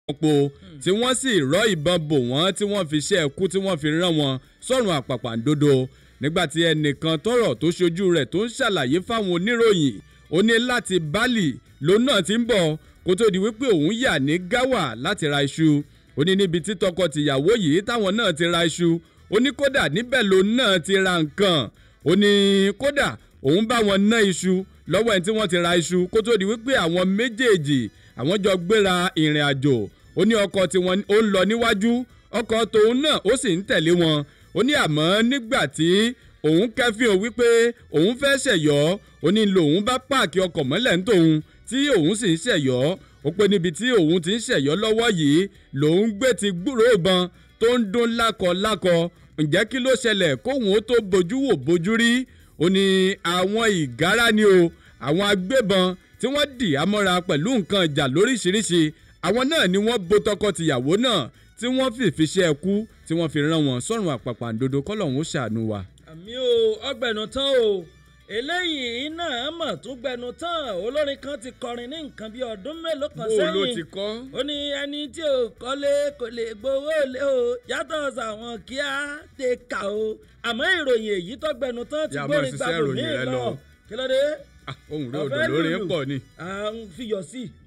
po tí wọ́n sì rọ́ ìbọn bò wọ́n tí wọ́n fi ṣe ẹ̀kú tí wọ́n fi rán wọn sọ́run àpàpàǹdodo nígbàtí ẹnìkan tọrọ tó ṣojú rẹ̀ tó ń ṣàlàyé fáwọn oníròyìn ó ní láti bali lòun náà ti ń bọ̀ kó tó di wípé òun yà ní gáwà láti ra iṣu ó ní níbi tí tọkọ-tìyàwó yìí táwọn náà ti ra iṣu ó ní kódà níbẹ̀ lòun náà ti ra nǹkan ó ní kódà òun bá wọn ná iṣu lọ́wọ́ ẹni tí wọ́n ti ra iṣu kó tó di wípé àwọn méjèèjì àwọn jọ gbéra ìrìn àjò ó ní ọkọ̀ tí wọ́n ó ń lọ níwájú ọkọ̀ tòun náà ó sì ń tẹ̀lé wọn ó ní àmọ́ nígbà tí òun kẹ́fìn o wípé òun fẹ́ ṣẹ̀yọ́ ó ní lòun bá páàkì ọkọ̀ mọ́lẹ̀ ń tòun tí òun sì ń ṣẹ̀yọ́ ó pé níbi tí òun ti ń ṣẹ̀yọ́ lọ́wọ́ yìí lòun gbé ti gbúrò ìbọn tó ń dún lákọ̀lákọ̀ ǹjẹ́ kí ló ṣẹlẹ̀ kóhun ó tó bojú wò bojú rí ó ní àwọn ìgárá ni o àwọn agbébọn tí wọ́n dì ámọ́ra pẹ̀lú nǹkan ìjà lóríṣiríṣi àwọn náà ni wọ́n bo tọkọ-tìyàwó náà tí wọ́n fìfi ṣe ẹkú tí wọ́n fi rán wọn sọ́run àpàpàǹdodo kọ́lọ́hún ó ṣàánú wa. àmì o ọgbẹ̀nù tán o eléyìí náà mọ̀ tún gbẹnu tán olórin kan ti kọrin ní nǹkan bíi ọdún mélòó kan bó o ló sẹ́yìn ti kọ́. ó ní ẹni tí ò kọ́lé kò lè gbowó lé o yàtọ̀ sàwọn kíá tẹ kà o àmọ́ ìròyìn èyí tó gbẹnu tán ti Yà á máa gbórin ṣiṣẹ́ gbàgbọ́ ìròyìn míì rẹ lọ lọ. kí ló dé Ah, ohun rẹ Ọ̀fẹ́ odò lórí lùlù. pọ̀ ni. à ń fiyọ̀ sí i.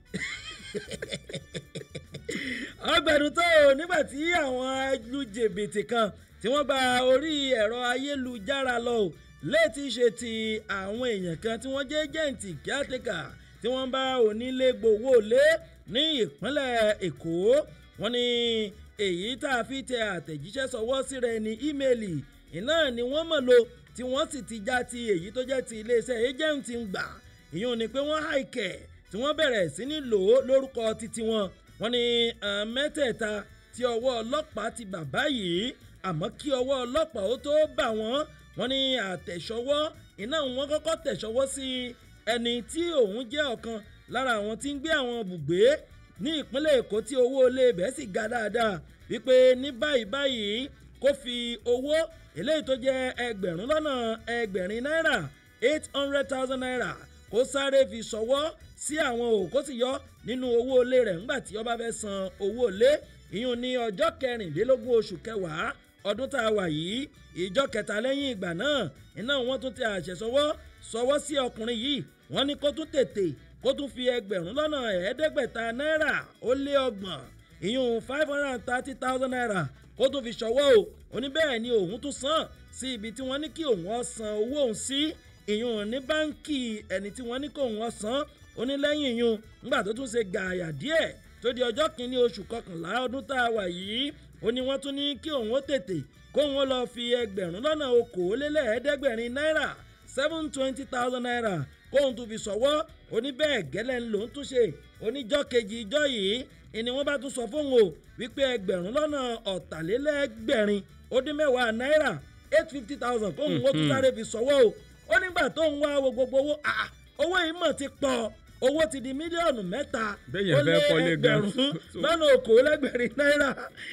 ọgbẹ̀rún tó o nígbà tí àwọn alújèbìtì kan tí wọ́n gba orí ẹ̀rọ ayélujára lọ o létí ṣe ti àwọn èèyàn kan tí wọ́n jẹ́ jẹ́ǹtì kíátẹ́kà tí wọ́n bá onílé gbowó lé ní ìpínlẹ̀ èkó wọ́n ní èyí tá a fi tẹ àtẹ̀jíṣẹ́ sọwọ́ síra ẹni ímeèlì iná ni wọ́n mọ̀ lo tí wọ́n sì ti já ti èyí tó jẹ́ ti iléeṣẹ́ ẹjẹ̀ǹtì ń gbà ìyún ni pé wọ́n hàìkẹ̀ tí wọ́n bẹ̀rẹ̀ sí ní lò ó lórúkọ títí wọn wọ́n ní àwọn mẹ́tẹ̀ẹ̀ta tí ọwọ́ ọlọ́pàá ti bà báyìí àmọ́ kí ọwọ́ ọlọ́pàá ó tó bà wọ́n wọ́n ní àtẹ̀sọ́wọ́ iná wọn kọ́kọ́ tẹ̀sọ́wọ́ sí ẹni tí òun jẹ́ ọ̀kan lára àwọn tí ń gbé àwọn bùgbé ní ìpínlẹ̀ èkó tí owó ilé ibẹ̀ sì ga dáadáa wípé ní báyìí báyìí kó fi owó eléyìí tó jẹ́ ẹgbẹ̀rún lọ́nà ẹgbẹ̀rin náírà eight hundred thousand naira kó sáré fi ṣọwọ́ sí àwọn o kó sì yọ nínú owó ilé rẹ̀ ńgbà tí ó bá fẹ́ san owó ilé ìyún ní ọjọ́ kẹrìnlélógún oṣù kẹwàá ọdún tá a wà yìí ìjọ kẹta lẹ́yìn ìgbà náà iná wọn tún ti àṣẹ sọwọ́ sọwọ́ sí ọkùnrin yìí wọ́n ní kó tún tètè kó tún fi ẹgbẹ̀rún lọ́nà ẹ̀ẹ́dẹ́gbẹ̀ta náírà ó lé ọgbọ̀n ìyún five hundred and thirty thousand naira kó tún fi ṣọwọ́ o oní bẹ́ẹ̀ ni òun tún san sí ibi tí wọ́n ní kí òun ó san owó òun sí ìyún ní báńkì ẹni tí wọ́n ní kó òun ó san onílẹ́yìn ìyún ńgbà tó tún ṣe gààyà díẹ̀ tó di ọjọ́ kìíní oṣù kọkànlá ọdún tá a wà yìí ó ní wọ́n tún ní kí òun ó tètè kóun ó lọ fi ẹgbẹ̀rún lọ́nà okòólélẹ́ẹ̀ẹ́dẹ́gbẹ̀rin náírà seven twenty thousand naira kóun tún fi ṣọwọ́ oní bẹ́ẹ̀ gẹ́lẹ́ ń lòún tún ṣe oníjọ́ kejì ìjọ́ yìí ìní wọ́n bá tún sọ fóun o wípé ẹgbẹ̀rún lọ́nà ọ̀tàlélẹ́gbẹ̀rin ó dín mẹ́wàá náírà eight fifty thousand kóun ó tún sáré fi ṣọwọ́ o ó nígbà tóun wá wo gbogbo owó ah, owó yìí mọ̀ ti pọ̀ owó ti di mílíọ̀nù mẹ́ta Béèyàn ó lé fẹ́ kọ́lé gan. ẹgbẹ̀rún lọ́nà okòólẹ́gbẹ̀rin náírà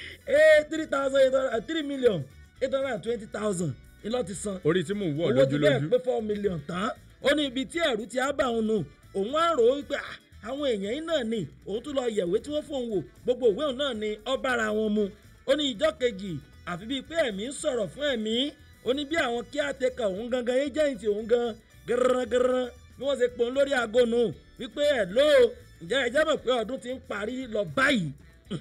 eight three thousand eight hundred three million eight hundred and twenty thousand ìlọ ti san orí tí mò ń wọ̀ owó ti bẹ́ẹ̀ lójúlójú. pé four million tán ó ní ibi tí ẹ̀rú ti á bà òun nù òun á rò ó wípé ah, àwọn èèyàn yìí náà ni òun tún lọ yẹ̀wé tí wọ́n fóun wò gbogbo òwe òun náà ni ọ bára wọn mu ó ní ìjọ kejì àfi bíi pé ẹ̀mí ń sọ̀rọ̀ fún ẹ̀mí ó ní bí àwọn kí àtẹkọ̀ òun gangan agent òun gan gẹ́rẹ́gẹ́rẹ́ bí wọ́n ṣe pòun lórí aago nù wípé ẹ̀ ló ǹjẹ́ ẹ jẹ́ mọ̀ pé ọdún ti ń parí lọ báyìí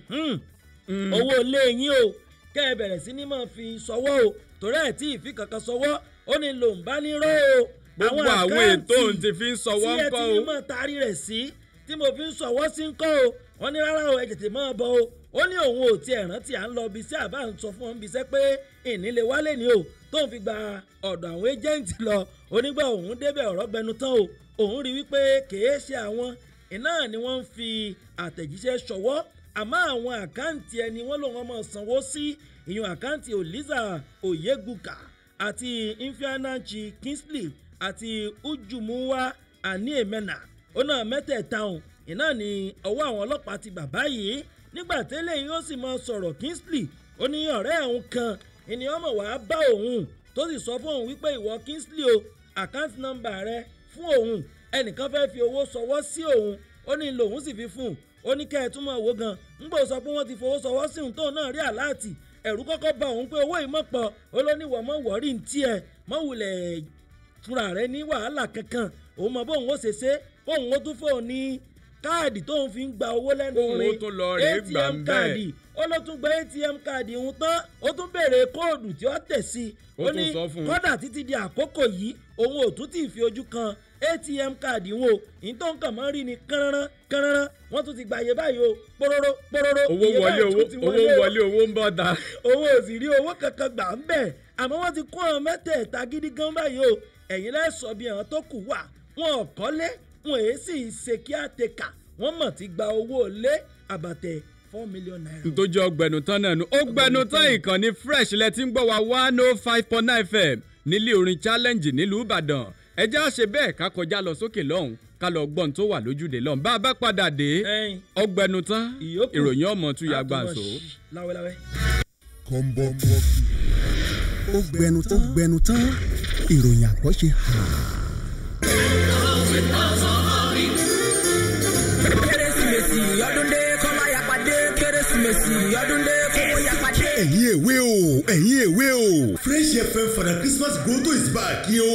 Mhm owó ilé yín o kẹ́ ẹ bẹ̀rẹ̀ sí ní máa fi sọwọ́ o torí ẹ̀ tí ìfi kankan sọwọ́ ó ní lòun bá ní rọ́ o. gbogbo àwọn ètò òun ti fi ń sọwọ́ ń tí ẹ kọ́ ti ní o. mọ̀ taari rẹ̀ sí tí mo fi ń sọwọ́ sí ń kọ́ o wọ́n ní rárá o ẹ tètè máa bọ̀ o ó ní òun ò tiẹ̀ rántí à ń lọ ibi iṣẹ́ àbá ń sọ fún wọn ibi iṣẹ́ pé ìnílẹ̀ wálé ni o tóun fi gba ọ̀dọ̀ àwọn ẹ́jẹ̀ǹtì lọ onígbà òun débẹ̀ ọ̀rọ̀ gbẹnu tán o òun rí wípé kèé ṣe àwọn iná ni wọ́n ń fi àtẹ̀jíṣẹ́ ṣọwọ́ àmọ́ àwọn àkáǹtì ẹni wọ́n lòun ọmọ sanwó sí ìyún àkáǹtì oliza oyeguka àti ifeanyi kingsley àti ujumuwa aniemena ó náà mẹ́tẹ̀ẹ̀ta ọ̀hún iná ni ọwọ́ àwọn ọlọ́pàá ti bàbá yìí nígbà tẹ́lẹ̀ yìí ó sì mọ sọ̀rọ̀ kingsley ó ní ọ̀rẹ́ òun kan ènìyàn mọ̀ wá bá òun tó sì sọ fún òun wípé ìwọ kingsley o àkáǹtì nọ́mbà rẹ fún òun ẹnìkan fẹ́ fi owó sọwọ́ sí òun ó ní lòun sì fi fún un ó ní kẹ́ ẹ̀ túmọ̀ owó gan ńgbò sọ pé wọ́n ti fowó sọwọ́ sí òun tóun náà rí àláàtì ẹ̀rú kọ́kọ́ bá òun pé owó ìmọ̀ pọ̀ ó ló ní wọ́n mọ̀ wọ́rí ní tiẹ̀ mọ̀ wulẹ̀ fúnra rẹ̀ ní wàhálà kankan òun mọ̀ bóun ó ṣe ṣe bóun ó tún fóun ní káàdì tóun fi ń gba owó lẹ́nu Kóun ó rẹ̀ tún lọ rèé gbà ń bẹ́ẹ̀. káàdì ó ló tún gba atm káàdì òun tán ó tún béèrè kóòdù tí ó tẹ̀ sí i Ó ó tún ní sọ fún un. kọ́dà títí di àkókò yìí òun ò tún tì í fi ojú kan atm káàdì wọn o ìyí tó ń kàn mọ́ rí ni kánrán kánrán wọ́n tún ti gbàyè báyìí o pòròrò pòròrò owó iye wọlé báyìí owó tún ti owó o wọlé owó ń bọ̀ ta. òun ò sì rí owó kankan gbà ń bẹ̀ àmọ́ wọ́n ti kó àwọn mẹ́tẹ̀ẹ̀ta gidi gan báyìí o ẹ̀yin lẹ́sọ̀ bí àwọn tó kù wà wọn ò kọ́lé wọn èé sì ṣe kí á te kà wọ́n mọ̀ ti gba owó lé àbàtẹ̀ four million naira. tó jẹ́ ọgbẹ̀nu tán náà nu ó gbẹnu tán ìkànnì fresh lẹ ti ń gbọ́ wa one oh five point nine fm nílé orin challenge nílùú ìbàdàn ẹ jẹ́ àṣẹ bẹ́ẹ̀ ká kọjá lọ sókè lọ́hùn ká lọ gbọ́n tó wà lójúde lọ́hùn bá a bá padà dé ẹyin ọgbẹ̀nu tán Ìyókù. ìròyìn ọmọ tún ya àtúmọ̀ gbàǹso. ṣí láwẹ́láwẹ́. kọ́ńbọ́ọ̀kì. ó gbẹnu tó gbẹnu tán ìròyìn àgbọ̀ ṣe hà. kérésìmesì ọdún dé kọ́lá yapàdé kérésìmesì ọdún dé kówó yapàdé. ẹ̀yin èwe o ẹ̀yin èwe o fresh fm for the christmas grotto is back yo.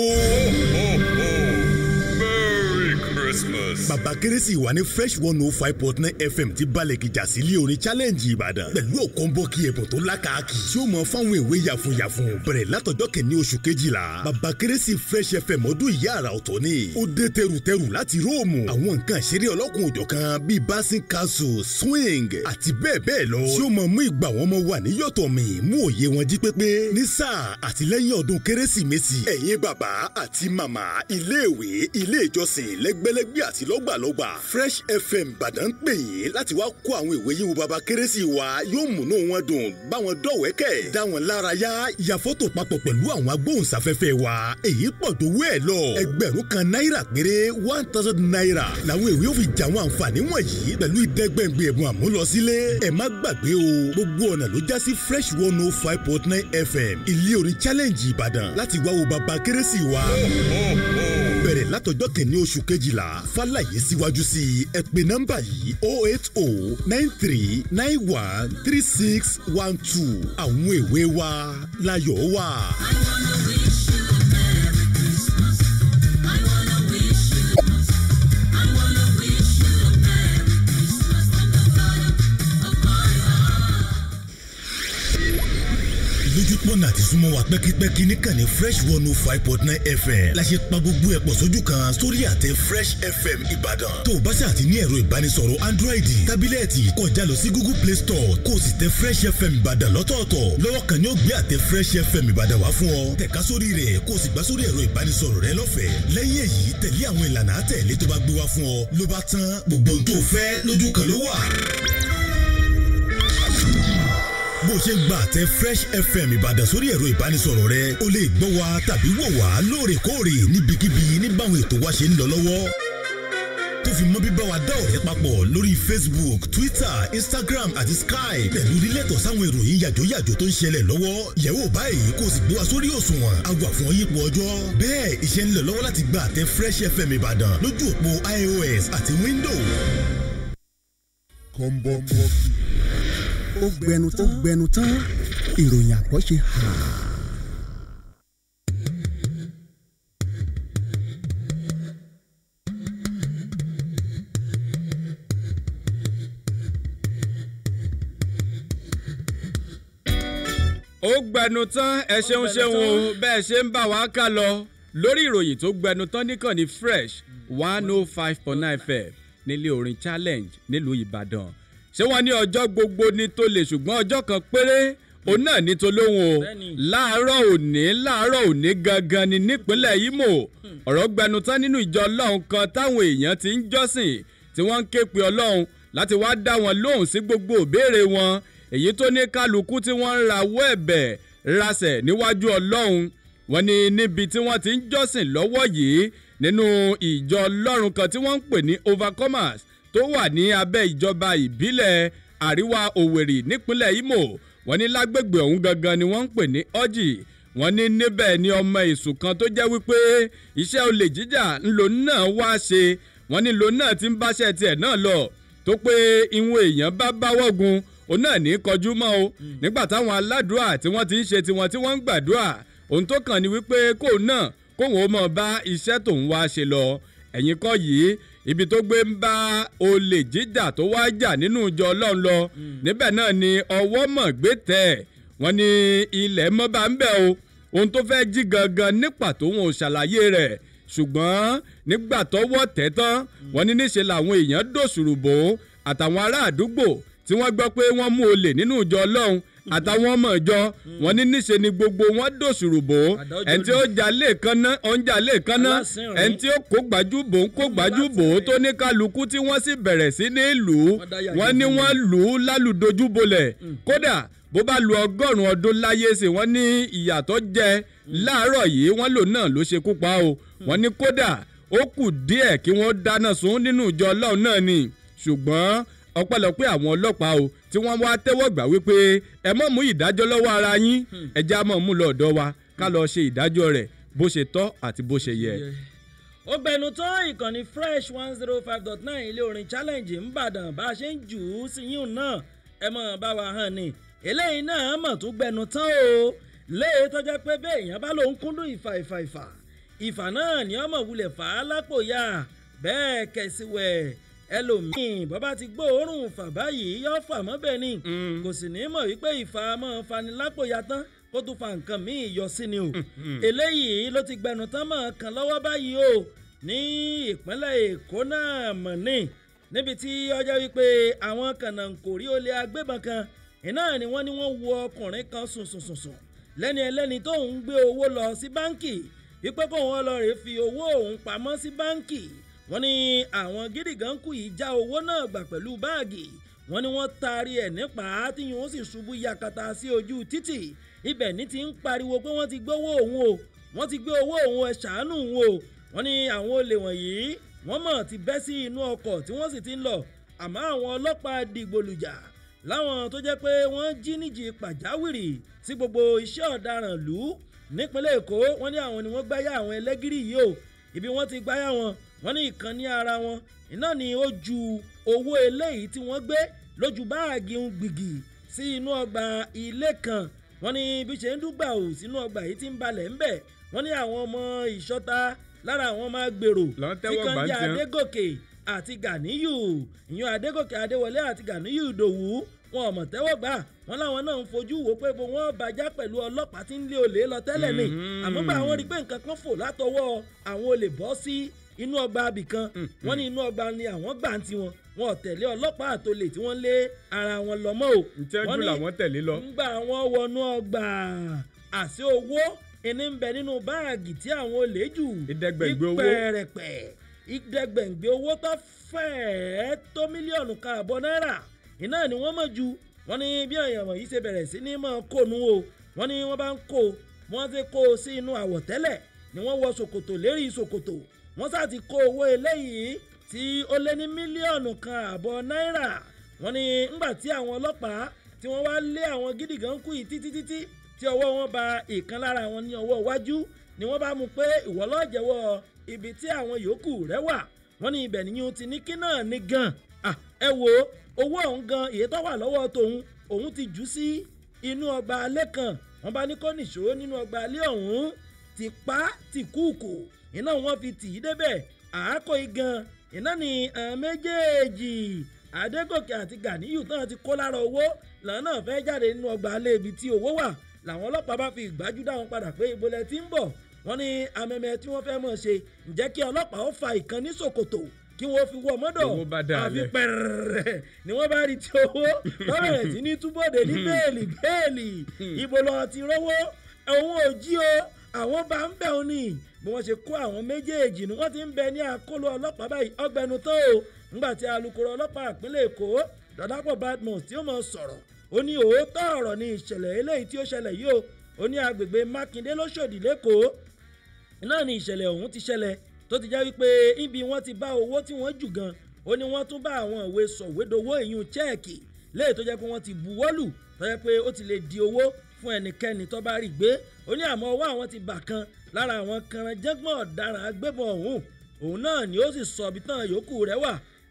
Merry Christmas. bàbá kérésì wà ní fresh one oh five point nine fm ti balẹ̀ kìjà sílé orin challenge ìbàdàn pẹ̀lú ọ̀kọ́ńbọ́ọ̀kì ẹ̀bùn tó lákàkì tí ó mọ fáwọn èwe yàfùnyàfùn bẹ̀rẹ̀ látọjọ́ kẹ̀ní oṣù kejìlá bàbá kérésì fresh fm ọdún ìyá àrà ọ̀tọ̀ ni ó dé tẹrùtẹrù láti róòmù àwọn nǹkan ìṣeré ọlọ́kùn òjọ̀kan bíi bassin castle swing àti bẹ́ẹ̀ bẹ́ẹ̀ lọ tí ó mọ mú ìgbà wọn mọ wà níyọ̀tọ̀ mi mú òye wọn jí pépé ní sáà àtìlẹ́yìn ọdún kérésìmesì ẹ̀yin bàbá àti màmá iléèwé ilé ìjọsìn lẹ́gbẹ́lẹ́gbẹ́ àti lọ́gbàlọ́gbà fresh fm ìbàdàn ń pè yín láti wá kó àwọn ìwé yín wo bàbá kérésì wa yóò múnú wọn dùn báwọn dọ̀wẹ́kẹ̀ dá wọn lára yá ya fọ́tò papọ̀ pẹ̀lú àwọn agbóhùnsáfẹ́fẹ́ wa èyí pọ̀ tó wú ẹ̀ lọ ẹgbẹ̀rún kan náírà péré one thousand naira làwọn ìwé yóò fi jà àwọn àǹfààní wọ̀nyí pẹ̀lú ìdẹ́gbẹ̀ngbẹ̀ ẹ̀bùn àmúlọsílé ẹ má gbàgbé o gbogbo ọ̀nà ló já sí fresh one oh five point nine fm ilé orin challenge ìbàdàn láti wá wo bàbá kérésì wa bẹ̀rẹ̀ látọjọ́ kẹ̀ní oṣù kejìlá fàlàyé síwájú sí i ẹ pè nọ́mbà yìí oh eight oh nine three nine one three six one two àwọn èwe wa láyọ̀ wà. lójúpọ̀nà àti súnmọ́ wa pẹ́kípẹ́kí níkànnì fresh one oh five point nine fm la ṣe pa gbogbo ẹ̀ pọ̀ sójú kan sórí àtẹ fresh fm ìbàdàn tó o bá ṣe àti ní ẹ̀rọ ìbánisọ̀rọ̀ android tábílẹ̀tì kọjá lọ sí google play store kó o sì tẹ fresh fm ìbàdàn lọ́tọ̀ọ̀tọ̀ lọ́wọ́ kan ni ó gbé àtẹ fresh fm ìbàdàn wá fún ọ tẹ̀ka sórí rẹ̀ kó o sì gbà sórí ẹ̀rọ ìbánisọ̀rọ̀ rẹ lọ́fẹ̀ẹ́ lẹ́yìn èyí tẹ̀lé àwọn ìlànà àtẹ̀lé tó bá gbé wá fún ọ ló bá tán gbogbo ohun tó fẹ́ lójú kan ló wà bó ṣe ń gba àtẹ fresh fm ìbàdàn sórí ẹ̀rọ ìbánisọ̀rọ̀ rẹ o lè gbọ́ wa tàbí wò wá lóòrèkóòrè níbikíbi níbàwọn ètò wa ṣe ń lọ lọ́wọ́ tó fi mọ́ bíbá wa dá ọ̀rẹ́ papọ̀ lórí facebook twitter instagram àti skype pẹ̀lú lílẹ̀tọ̀ sáwọn ìròyìn yàjóyàjó tó ń ṣẹlẹ̀ lọ́wọ́ yẹ̀wò báyìí kó o sì gbé wa sórí òṣùwọ̀n àgbà fún ọyípo ọjọ́ bẹ́ẹ̀ iṣẹ́ ń lọ lọ́wọ́ láti gba àtẹ fresh fm ìbàdàn lójú òpó ios àti windows. kọ́ńbọ́ọ̀kì. ó gbẹnu tó gbẹnu tán ìròyìn àgbọ̀ ṣe hà. ó gbẹnu tán ẹ ṣeun ṣeun o bẹ́ẹ̀ ṣe ń bá wa ká lọ lórí ìròyìn tó gbẹnu tán níkànnì fresh one oh five point nine fm nílé orin challenge nílùú ìbàdàn ṣé wọn ní ọjọ́ gbogbo ní tó lè ṣùgbọ́n ọjọ́ kan péré òun náà ní tolóhùn o Bẹ́ẹ̀ni. láàárọ̀ òní láàárọ̀ òní gangan ni nípínlẹ̀ imo ọ̀rọ̀ gbẹnu tán nínú ìjọ ọlọ́run kan táwọn èèyàn ti ń jọ́sìn tí wọ́n ń ké pe ọlọ́run láti wá dá wọn lóhùn sí gbogbo ìbéèrè wọn èyí tó ní kálukú tí wọ́n ń rawọ́ ẹ̀bẹ̀ rasẹ̀ níwájú ọlọ́run wọn ni níbi tí wọ́n ti ń jọ́sìn lọ́wọ́ yìí nínú ìjọ ọlọ́run kan tí wọ́n ń pè ní overcomers tó wà ní abẹ́ ìjọba ìbílẹ̀ àríwá òwèrì nípínlẹ̀ imo wọ́n ní lágbègbè ọ̀hún gangan ni wọ́n ń pè ní ọ́jì wọ́n ní níbẹ̀ ni ọmọ èṣù kan tó jẹ́ wípé iṣẹ́ olè jíjà ńlò náà wá ṣe wọ́n ní ńlò náà ti ń báṣẹ́ tiẹ̀ náà lọ tó pé ìwọ̀n èèyàn bá báwọ́ gun òun náà ní kọjú mọ́ o nígbà táwọn aládùúrà tí wọ́n ti ń ṣe tiwọn tí wọ́n ń gbàdúrà ohun tó kàn ní wípé kóun náà kóun ó mọ̀ bá iṣẹ́ tóun wá ṣe lọ ẹ̀yìn kọ́ yìí ibi tó gbé ń bá olè jíjà tó wá jà nínú ìjọ ọlọ́run lọ níbẹ̀ náà ni ọwọ́ mọ̀ gbé tẹ̀ wọ́n ní ilẹ̀ mọ́ bá ń bẹ̀ o ohun tó fẹ́ jí gangan ní pàtó wọn ò ṣàlàyé rẹ̀ ṣùgbọ́n nígbà tọ́wọ́ tẹ̀ tán wọ́n ní níṣe làwọn èèyàn dòṣùrù bò ó àtàwọn ará àdúgbò tí wọ́n gbọ́ pé wọ́n mú olè nínú ìjọ ọlọ́run àtàwọn ọmọ ìjọ wọn ní níṣe ni gbogbo wọn dòṣùrù bò ó ẹni tí ó jà lẹ́ẹ̀kan náà ó ń jà lẹ́ẹ̀kan náà Alásìnrín. ẹni tí ó kó gbájú bò ń kó gbájú bò ó tó ní kálukú tí wọ́n sì bẹ̀rẹ̀ sí ní lù ú Wọ́n dá yàgò wọ́n ní fún wọ́n lù ú lálùdojú bolẹ̀ kódà bó bá lu ọgọ́rùn-ún ọdún láyé sí wọ́n ní ìyàtọ̀ jẹ láàárọ̀ yìí wọ́n lò náà ló ṣekú pa o wọ́n ní kódà ó kù díẹ̀ kí wọ́n dáná sun nínú ìjọ ọlọ́run náà ni ṣùgbọ́n ọpẹ́lọpẹ́ àwọn ọlọ́pàá o tí wọ́n wá tẹ́wọ́ gbà wípé ẹ mọ̀ mú ìdájọ́ lọ́wọ́ ara yín ẹja mọ̀ mú lọ ọ̀dọ̀ wa ká lọ ṣe ìdájọ́ rẹ̀ bó ṣe tọ́ àti bó ṣe yẹ. ó gbẹnu tán ìkànnì fresh one zero five dot nine ilé orin challenge ńbàdàn bá a ṣe ń jù ú sí yín náà ẹ mọ̀ bá wa hàn ni eléyìí náà mọ̀ tún gbẹnu tán o léè tó jẹ́ pé bẹ́ẹ̀ èèyàn bá lòun kúndùn ìfà ìfà ìfà ìfà náà ni ọmọ wulẹ̀ fà á lápò ya bẹ́ẹ̀ kẹ̀síwẹ̀ ẹlòmíì bọ́bá ti gbóòórùn fà báyìí yọ fà mọ́ bẹ́ẹ̀ ni kò sì ní mọ̀ wípé ìfà máa fani lápò ya tán kó tún fa nǹkan míì yọ sí ni o eléyìí ló ti gbẹnu tán mọ̀ kan lọ́wọ́ báyìí o ní ìpínlẹ̀ èkó náà mọ̀ ní níbi tí ọjọ́ wípé àwọn kànáńkòrí olè agbébọn kan iná ni wọ́n ní wọ́n wo ọkùnrin kan sùnsùnsùnsùn lẹ́ni ẹlẹ́ni tó ń gbé owó lọ sí báǹkì wípé kó wọn lọ rèé fi owó òun pamọ́ sí báǹkì wọ́n ní àwọn gídígàn kù yìí já owó náà gbà pẹ̀lú báàgì wọ́n ní wọ́n taari ẹ̀ nípa tí yòó sì ṣubú yakata sí ojú títì ibẹ̀ ní ti ń pariwo pé wọ́n ti gbówó òun o wọ́n ti gbé owó òun ẹ̀ ṣàánú òun o wọ́n ní àwọn olè wọ̀nyí wọ́n mọ̀ ti bẹ́ sí inú ọkọ̀ tí wọ́n sì ti ń lọ àmọ́ àwọn ọlọ́pàá dìgbòlùjà láwọn tó jẹ́ pé wọ́n jí níjì pàjáwìrì sí gbogbo iṣẹ́ ọ̀daràn lù ú nípínlẹ̀ èkó wọ́n ní àwọn ni wọ́n gbáyà àwọn ẹlẹ́gìrì yìí o ibi wọ́n ti gbáyà wọn wọ́n ní ìkan ní ara wọn iná ni ó ju owó eléyìí tí wọ́n gbé lójú báàgì ń gbìgì sí inú ọgbà ilé kan wọ́n ní bí ṣe ń dúgbà ò sínú ọgbà yìí ti ń balẹ̀ ńbẹ̀ wọ́n ní àwọn ọmọ ìṣọ́ta lára àwọn máa gbèrò Lọ́n tí tẹ́wọ́ kan gbà ń jẹ́ tiẹ̀. adégòkè àti ganiyu ìyún adégòkè adéwọlé àti ganiyu ìdòwú wọn ò mọ̀ tẹ́wọ́ gbà wọ́n láwọn náà ń fojú wo pé bó wọ́n bàjá pẹ̀lú ọlọ́pàá tí ń lé olè lọ tẹ́lẹ̀ ni àmọ́ gbà wọ́n rí i pé nǹkan kan fò látọwọ́ àwọn olè bọ́ sí inú ọgbà abìkan wọ́n ní inú ọgbà ni àwọn gbà ń tiwọn wọn ò tẹ̀lé ọlọ́pàá àtolè tí wọ́n lé ara wọn lọ mọ́ o ntẹ́jú Wọ́n ní- làwọn tẹ̀lé lọ. ńgbà wọn wọnú ọgbà àṣẹ owó ẹni ń bẹ nínú báàgì tí àwọn olè jù Ìdẹ́gbẹ̀gbẹ̀ owó. ìpẹ̀rẹ̀pẹ̀ ìdẹ́gbẹ̀gbẹ̀ owó tó fẹ́ẹ́ tó mílíọ̀nù kan àbọ̀ náírà iná ni wọ́n mọ̀ ju wọ́n ní bí èèyàn wọ̀nyí ṣe bẹ̀rẹ̀ sí ní mọ̀ kónú o wọ́n ní wọ́n bá ń kó wọ́n ti kó o sí inú àwọ̀tẹ́lẹ̀ ni wọ́n wọ ṣòkòtò lérí ṣòkòtò wọ́n sá ti kó owó eléyìí tí ó lé ní mílíọ̀nù kan àbọ̀ náírà wọ́n ní ńgbà tí àwọn ọlọ́pàá tí wọ́n wá lé àwọn gídígàn kú yìí títí títí tí ọwọ́ wọn ba ìkan lára wọn ní ọwọ́ iwájú ni wọ́n bá mú pé ìwọ ló jẹ́wọ́ ibi tí àwọn yòókù rẹ̀ wà wọ́n ní ibẹ̀ nìyẹn ti ní kí náà ní gan Ah, ẹ wo owó ọ̀hún gan èyí tó wà lọ́wọ́ tòun òun ti jù ú sí inú ọgbà alẹ́ kan wọ́n bá ní kó nìṣó nínú ọgbà alẹ́ ọ̀hún ti pa ti kúùkù iná wọn fi tì í débẹ̀ àákò igan iná ni àwọn méjèèjì adégòkè àti ganiyu náà ti kó lára owó làwọn náà fẹ́ jáde nínú ọgbà alẹ́ ibi tí owó wà làwọn ọlọ́pàá bá fi ìgbájú dá wọn padà pé ìbolẹ̀ tí ń bọ̀ wọ́n ní amẹ́mẹ́ tí wọ́n fẹ́ mọ̀ ṣe ǹjẹ́ kí ọlọ́pàá ó fa ìkan ní ṣòkòtò kí wọ́n fi wọ́ mọ́dọ̀ Owó bá dà àfi lẹ̀. pẹ̀rẹ̀rẹ̀ ni wọ́n bá rí tí owó lọ́bẹ̀rẹ̀ sí ní túbọ̀dé ní bẹ́ẹ̀lì bẹ́ẹ̀lì ibo lọ ti rówó òun ò jí o àwọn bá ń bẹ̀ ọ́ ni bí wọ́n ṣe kó àwọn méjèèjì ni wọ́n ti ń bẹ ní àkóló ọlọ́pàá báyìí ọgbẹnu tó o nígbà tí alūkkóró ọlọ́pàá ìpínlẹ̀ èkó dọ́dápọ̀ badmus tí ó mọ̀ sọ̀rọ̀ ó ní òótọ́ ọ̀rọ̀ ni ìṣẹ̀lẹ̀ eléyìí tí ó ṣẹlẹ̀ yìí o ó ní agbègbè mákindé lóṣòdì lẹ́kọ̀ọ́ náà ni ìṣẹ̀lẹ̀ ọ̀hún ti ṣẹlẹ̀ tó ti jẹ́ wípé ibi wọ́n ti bá owó tí wọ́n jù gan ó ní wọ́n tún bá àwọn ìwé sọ̀wédowó ìyún chẹ́ẹ̀kì léyìí tó jẹ́ pé wọ́n ti buwọ́lù tó jẹ́ pé ó ti lè di owó fún ẹnikẹ́ni tó bá rí gbé ó ní àmọ́ ọwọ́ àwọn ti bà kan lára àwọn kanranjẹ́gbọ̀n ọ̀daràn agbébọn ọ̀hún òun náà ni ó sì sọ ibi tán yòókù rẹ̀ wà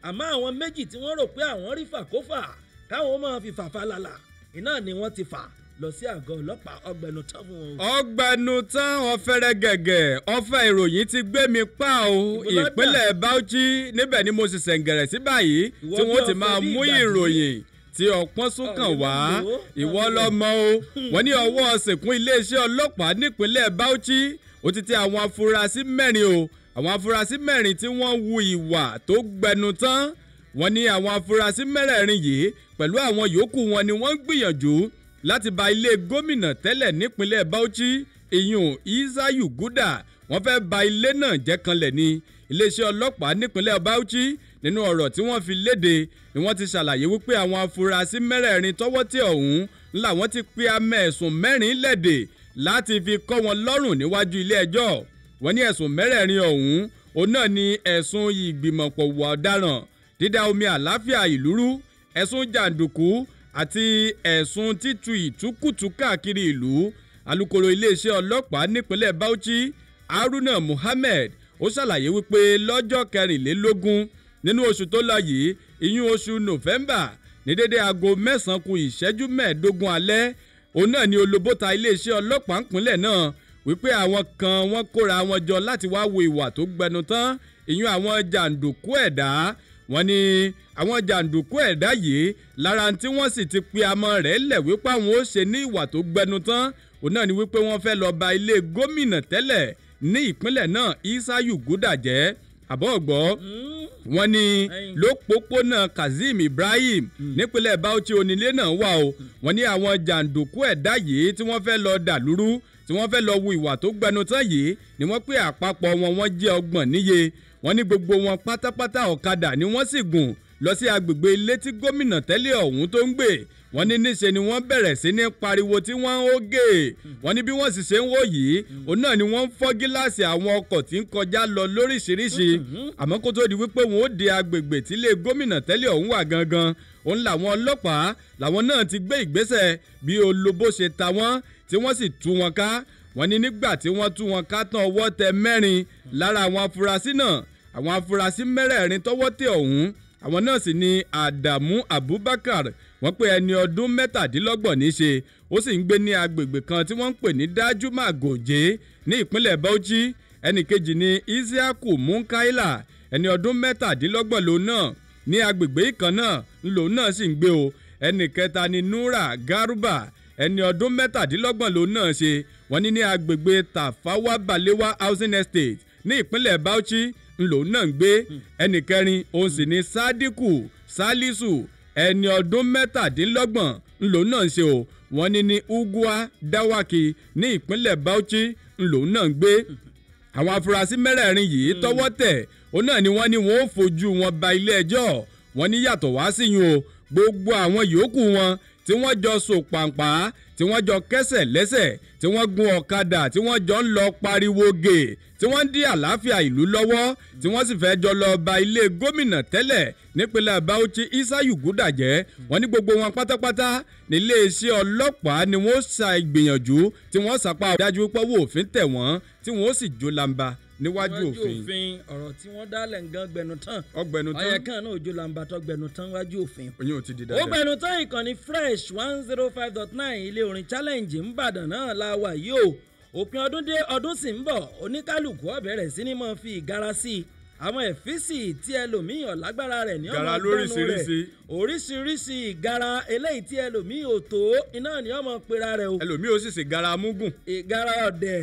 àmọ́ àwọn méjì tí wọ́n rò pé àwọn rí fàkófà káwọn máa fi fàfàlàlà iná ni wọ́n ti fà lọ sí àgọ́ ọlọ́pàá ọgbẹ̀nu tán fún wọn. ọgbẹnu tán ọfẹrẹ gẹgẹ ọfẹ ìròyìn ti gbé mi pa o Ìbúlọ́dà. ìpínlẹ̀ Bauchi níbẹ̀ ni mo sì sẹ̀ǹgẹ̀rẹ̀ sí báyìí Ìwọ tí bí wọ́n ti ọ̀fẹ́ máa bí mú ìgbàdí. ìròyìn tí ọpọ́n sún kàn Ọ̀rẹ́ wá máa lò ó. ìwọ Máa lò ó. lọ́mọ o wọ́n ní ọwọ́ sìnkún iléeṣẹ́ ọlọ́pàá nípínlẹ̀ Bauchi ó ti tẹ àwọn afurasí mẹ́rin o àwọn afurasí mẹ́rin tí wọ́n wu ìwà tó gbẹnu tán wọ́n ní àwọn afurasí mẹ́rẹ̀ẹ̀rin yìí pẹ̀lú àwọn yòókù wọn ni wọ́n ń gbìyànjú láti ba ilé gómìnà tẹ́lẹ̀ nípínlẹ̀ Bauchi ìyún Isayu Guda wọ́n fẹ́ ba ilé náà jẹ́ kanlẹ̀ ni iléeṣẹ́ ọlọ́pàá nípínlẹ̀ Bauchi nínú ọ̀rọ̀ tí wọ́n fi léde ni wọ́n ti ṣàlàyé wípé àwọn afurasí mẹ́rẹ̀ẹ̀rin tọ́wọ́ tẹ̀ ọ̀hún ńlá wọ́n ti pe amẹ́ ẹ̀sùn mẹ́rin lẹ́dẹ̀ láti fi kọ́ wọn lọ́rùn níwájú ilé ẹjọ́ wọ́n ní ẹ̀sùn mẹ́rẹ̀ẹ̀rin ọ̀hún òun náà ni ẹ̀sùn ìgbìmọ̀pọ̀ wà ọ̀daràn dídá omi àláfíà ìlú rú ẹ̀sùn jàǹdùkú àti ẹ̀sùn títu ìtúkùtù káàkiri ìlú alūkkóró iléeṣẹ́ ọlọ́pàá nípínlẹ̀ Bauchi Haruna Muhammed ó ṣàlàyé wípé lọ́jọ́ kẹrìnlélógún nínú oṣù tó lọ yìí ìyún oṣù November ní dédé aago mẹ́sàn-án ku ìṣẹ́jú mẹ́ẹ̀ẹ́dógún alẹ́ òun náà ni olóbóta iléeṣẹ́ ọlọ́pàá ńpínlẹ̀ náà wípé àwọn kan wọ́n kóra wọn jọ láti wá wo ìwà tó gbẹnu tán ìyún àwọn jàǹdùkú ẹ̀dá wọ́n ní àwọn jàǹdùkú ẹ̀dá yìí lára tí wọ́n sì ti pe amọ̀ rẹ̀ lẹ̀ wípé àwọn ó ṣe ní ìwà tó gbẹnu tán òun náà ni wípé wọ́n fẹ́ lọ ba ilé gómìnà tẹ́lẹ̀ ní ìpínlẹ̀ náà Isayu Guda jẹ́ àbọ̀ ọ̀gbọ́ wọ́n ní Ẹyin. lópòpónà Kazeem Ibrahim nípínlẹ̀ Bauchi onílé náà wà o wọ́n ní àwọn jàǹdùkú ẹ̀dá yìí tí wọ́n fẹ́ lọ dàlúrú tí wọ́n fẹ́ lọ wu ìwà tó gbẹnu tán yìí ni wọ́n pé àpapọ̀ wọn wọ́n jẹ́ ọgbọ̀n níye wọ́n ní gbogbo wọn pátápátá ọ̀kadà ni wọ́n sì gùn lọ sí agbègbè ilé tí gómìnà tẹ́lẹ̀ ọ̀hún tó ń gbé wọ́n ní níṣe ni wọ́n bẹ̀rẹ̀ sí ní pariwo tí wọ́n ń hógè wọ́n ní bí wọ́n sì ṣe ń wò yìí òun náà ni wọ́n ń fọ́ gíláàsì àwọn ọkọ̀ tí ń kọjá lọ lóríṣiríṣi àmọ́ kó tó di wípé wọ́n ó de agbègbè tí ilé gómìnà tẹ́lẹ̀ ọ̀hún wà gangan òun làwọn ọlọ́pàá làwọn náà ti gbé ìgbésẹ̀ bí olóbó ṣe ta wọ́n tí wọ́n sì tú wọn ká wọ́n ní nígbà tí wọ́n tú wọn ká tán ọwọ́ tẹ mẹ́rin lára àwọn afurasí náà àwọn afurasí mẹ́rẹ̀ẹ̀rin tọ́wọ́ tẹ ọ̀hún àwọn náà sì ni Adamu Abubakar wọ́n pé ẹni ọdún mẹ́tàdínlọ́gbọ̀n ní í ṣe ó sì ń gbé ní agbègbè kan tí wọ́n ń pè ní Dajuma Goje ní ìpínlẹ̀ Bauchi ẹnì kejì ni Isiaku Munkaila ẹni ọdún mẹ́tàdínlọ́gbọ̀n lòun náà ní agbègbè ìkan náà lòun náà sì ń gbé o ẹnì kẹta ni Nura Garuba ẹni ọdún mẹ́tàdínlọ́gbọ̀n lòun náà ṣe wọ́n ní ní agbègbè Tafawa Balewa Housing Estate ní ìpínlẹ̀ Bauchi ńlòun náà ń gbé ẹnì kẹrin òun sì ní Sadiku Salisu ẹni ọdún mẹ́tàdínlọ́gbọ̀n ńlòun náà ń ṣe o wọ́n ní ní Ugwa Dawaki ní ìpínlẹ̀ Bauchi ńlòun náà ń gbé àwọn afurasí mẹ́rẹ̀ẹ̀rin yìí tọ́wọ́ tẹ̀ òun náà ni wọ́n ní wọ́n ó fojú wọn ba ilé ẹjọ́ wọ́n ní yàtọ̀ wá síyún o gbogbo àwọn yòókù wọn tí wọ́n jọ so pàǹpá tí wọ́n jọ kẹ́sẹ̀ lẹ́sẹ̀ tí wọ́n gun ọ̀kadà tí wọ́n jọ ń lọ pariwo gè tí wọ́n ń dí àlàáfíà ìlú lọ́wọ́ tí wọ́n sì fẹ́ jọ lọ ba ilé gómìnà tẹ́lẹ̀ nípínlẹ̀ Bauchi Isayu Guda jẹ́ wọ́n ní gbogbo wọn pátápátá nílé iṣẹ́ ọlọ́pàá ni wọ́n ṣa ìgbìyànjú tí wọ́n sàpá dájú pọ́wọ́ òfin tẹ̀ wọ́n tí wọ́n sì jó lamba níwájú òfin ọ̀rọ̀ tí wọ́n dálẹ̀ ń gan gbẹnu tán ọgbẹnu ọyẹ tán kan náà ojú làǹbà tó gbẹnu tán wájú òfin. oyún ò ti di ó dáadáa. gbẹnu tán ìkànnì fresh one zero five dot nine ilé orin challenge ńbàdàn náà la wà yìí o òpin ọdún dé ọdún sì ń bọ̀ oníkálukú ó bẹ̀rẹ̀ sí ni máa fi ìgara sí i àwọn ẹ̀fíìsì tí ẹlòmíì ọ̀lágbára rẹ̀ ní Ìgara ọmọ gbẹnu rẹ̀ lóríṣiríṣi. oríṣiríṣi ìgara eléyìí tí ẹlòmíì ò tó iná ni ọmọ pera rẹ̀ o ẹlòmíì ó sì ṣe gara amúgùn ìgara ọ̀dẹ̀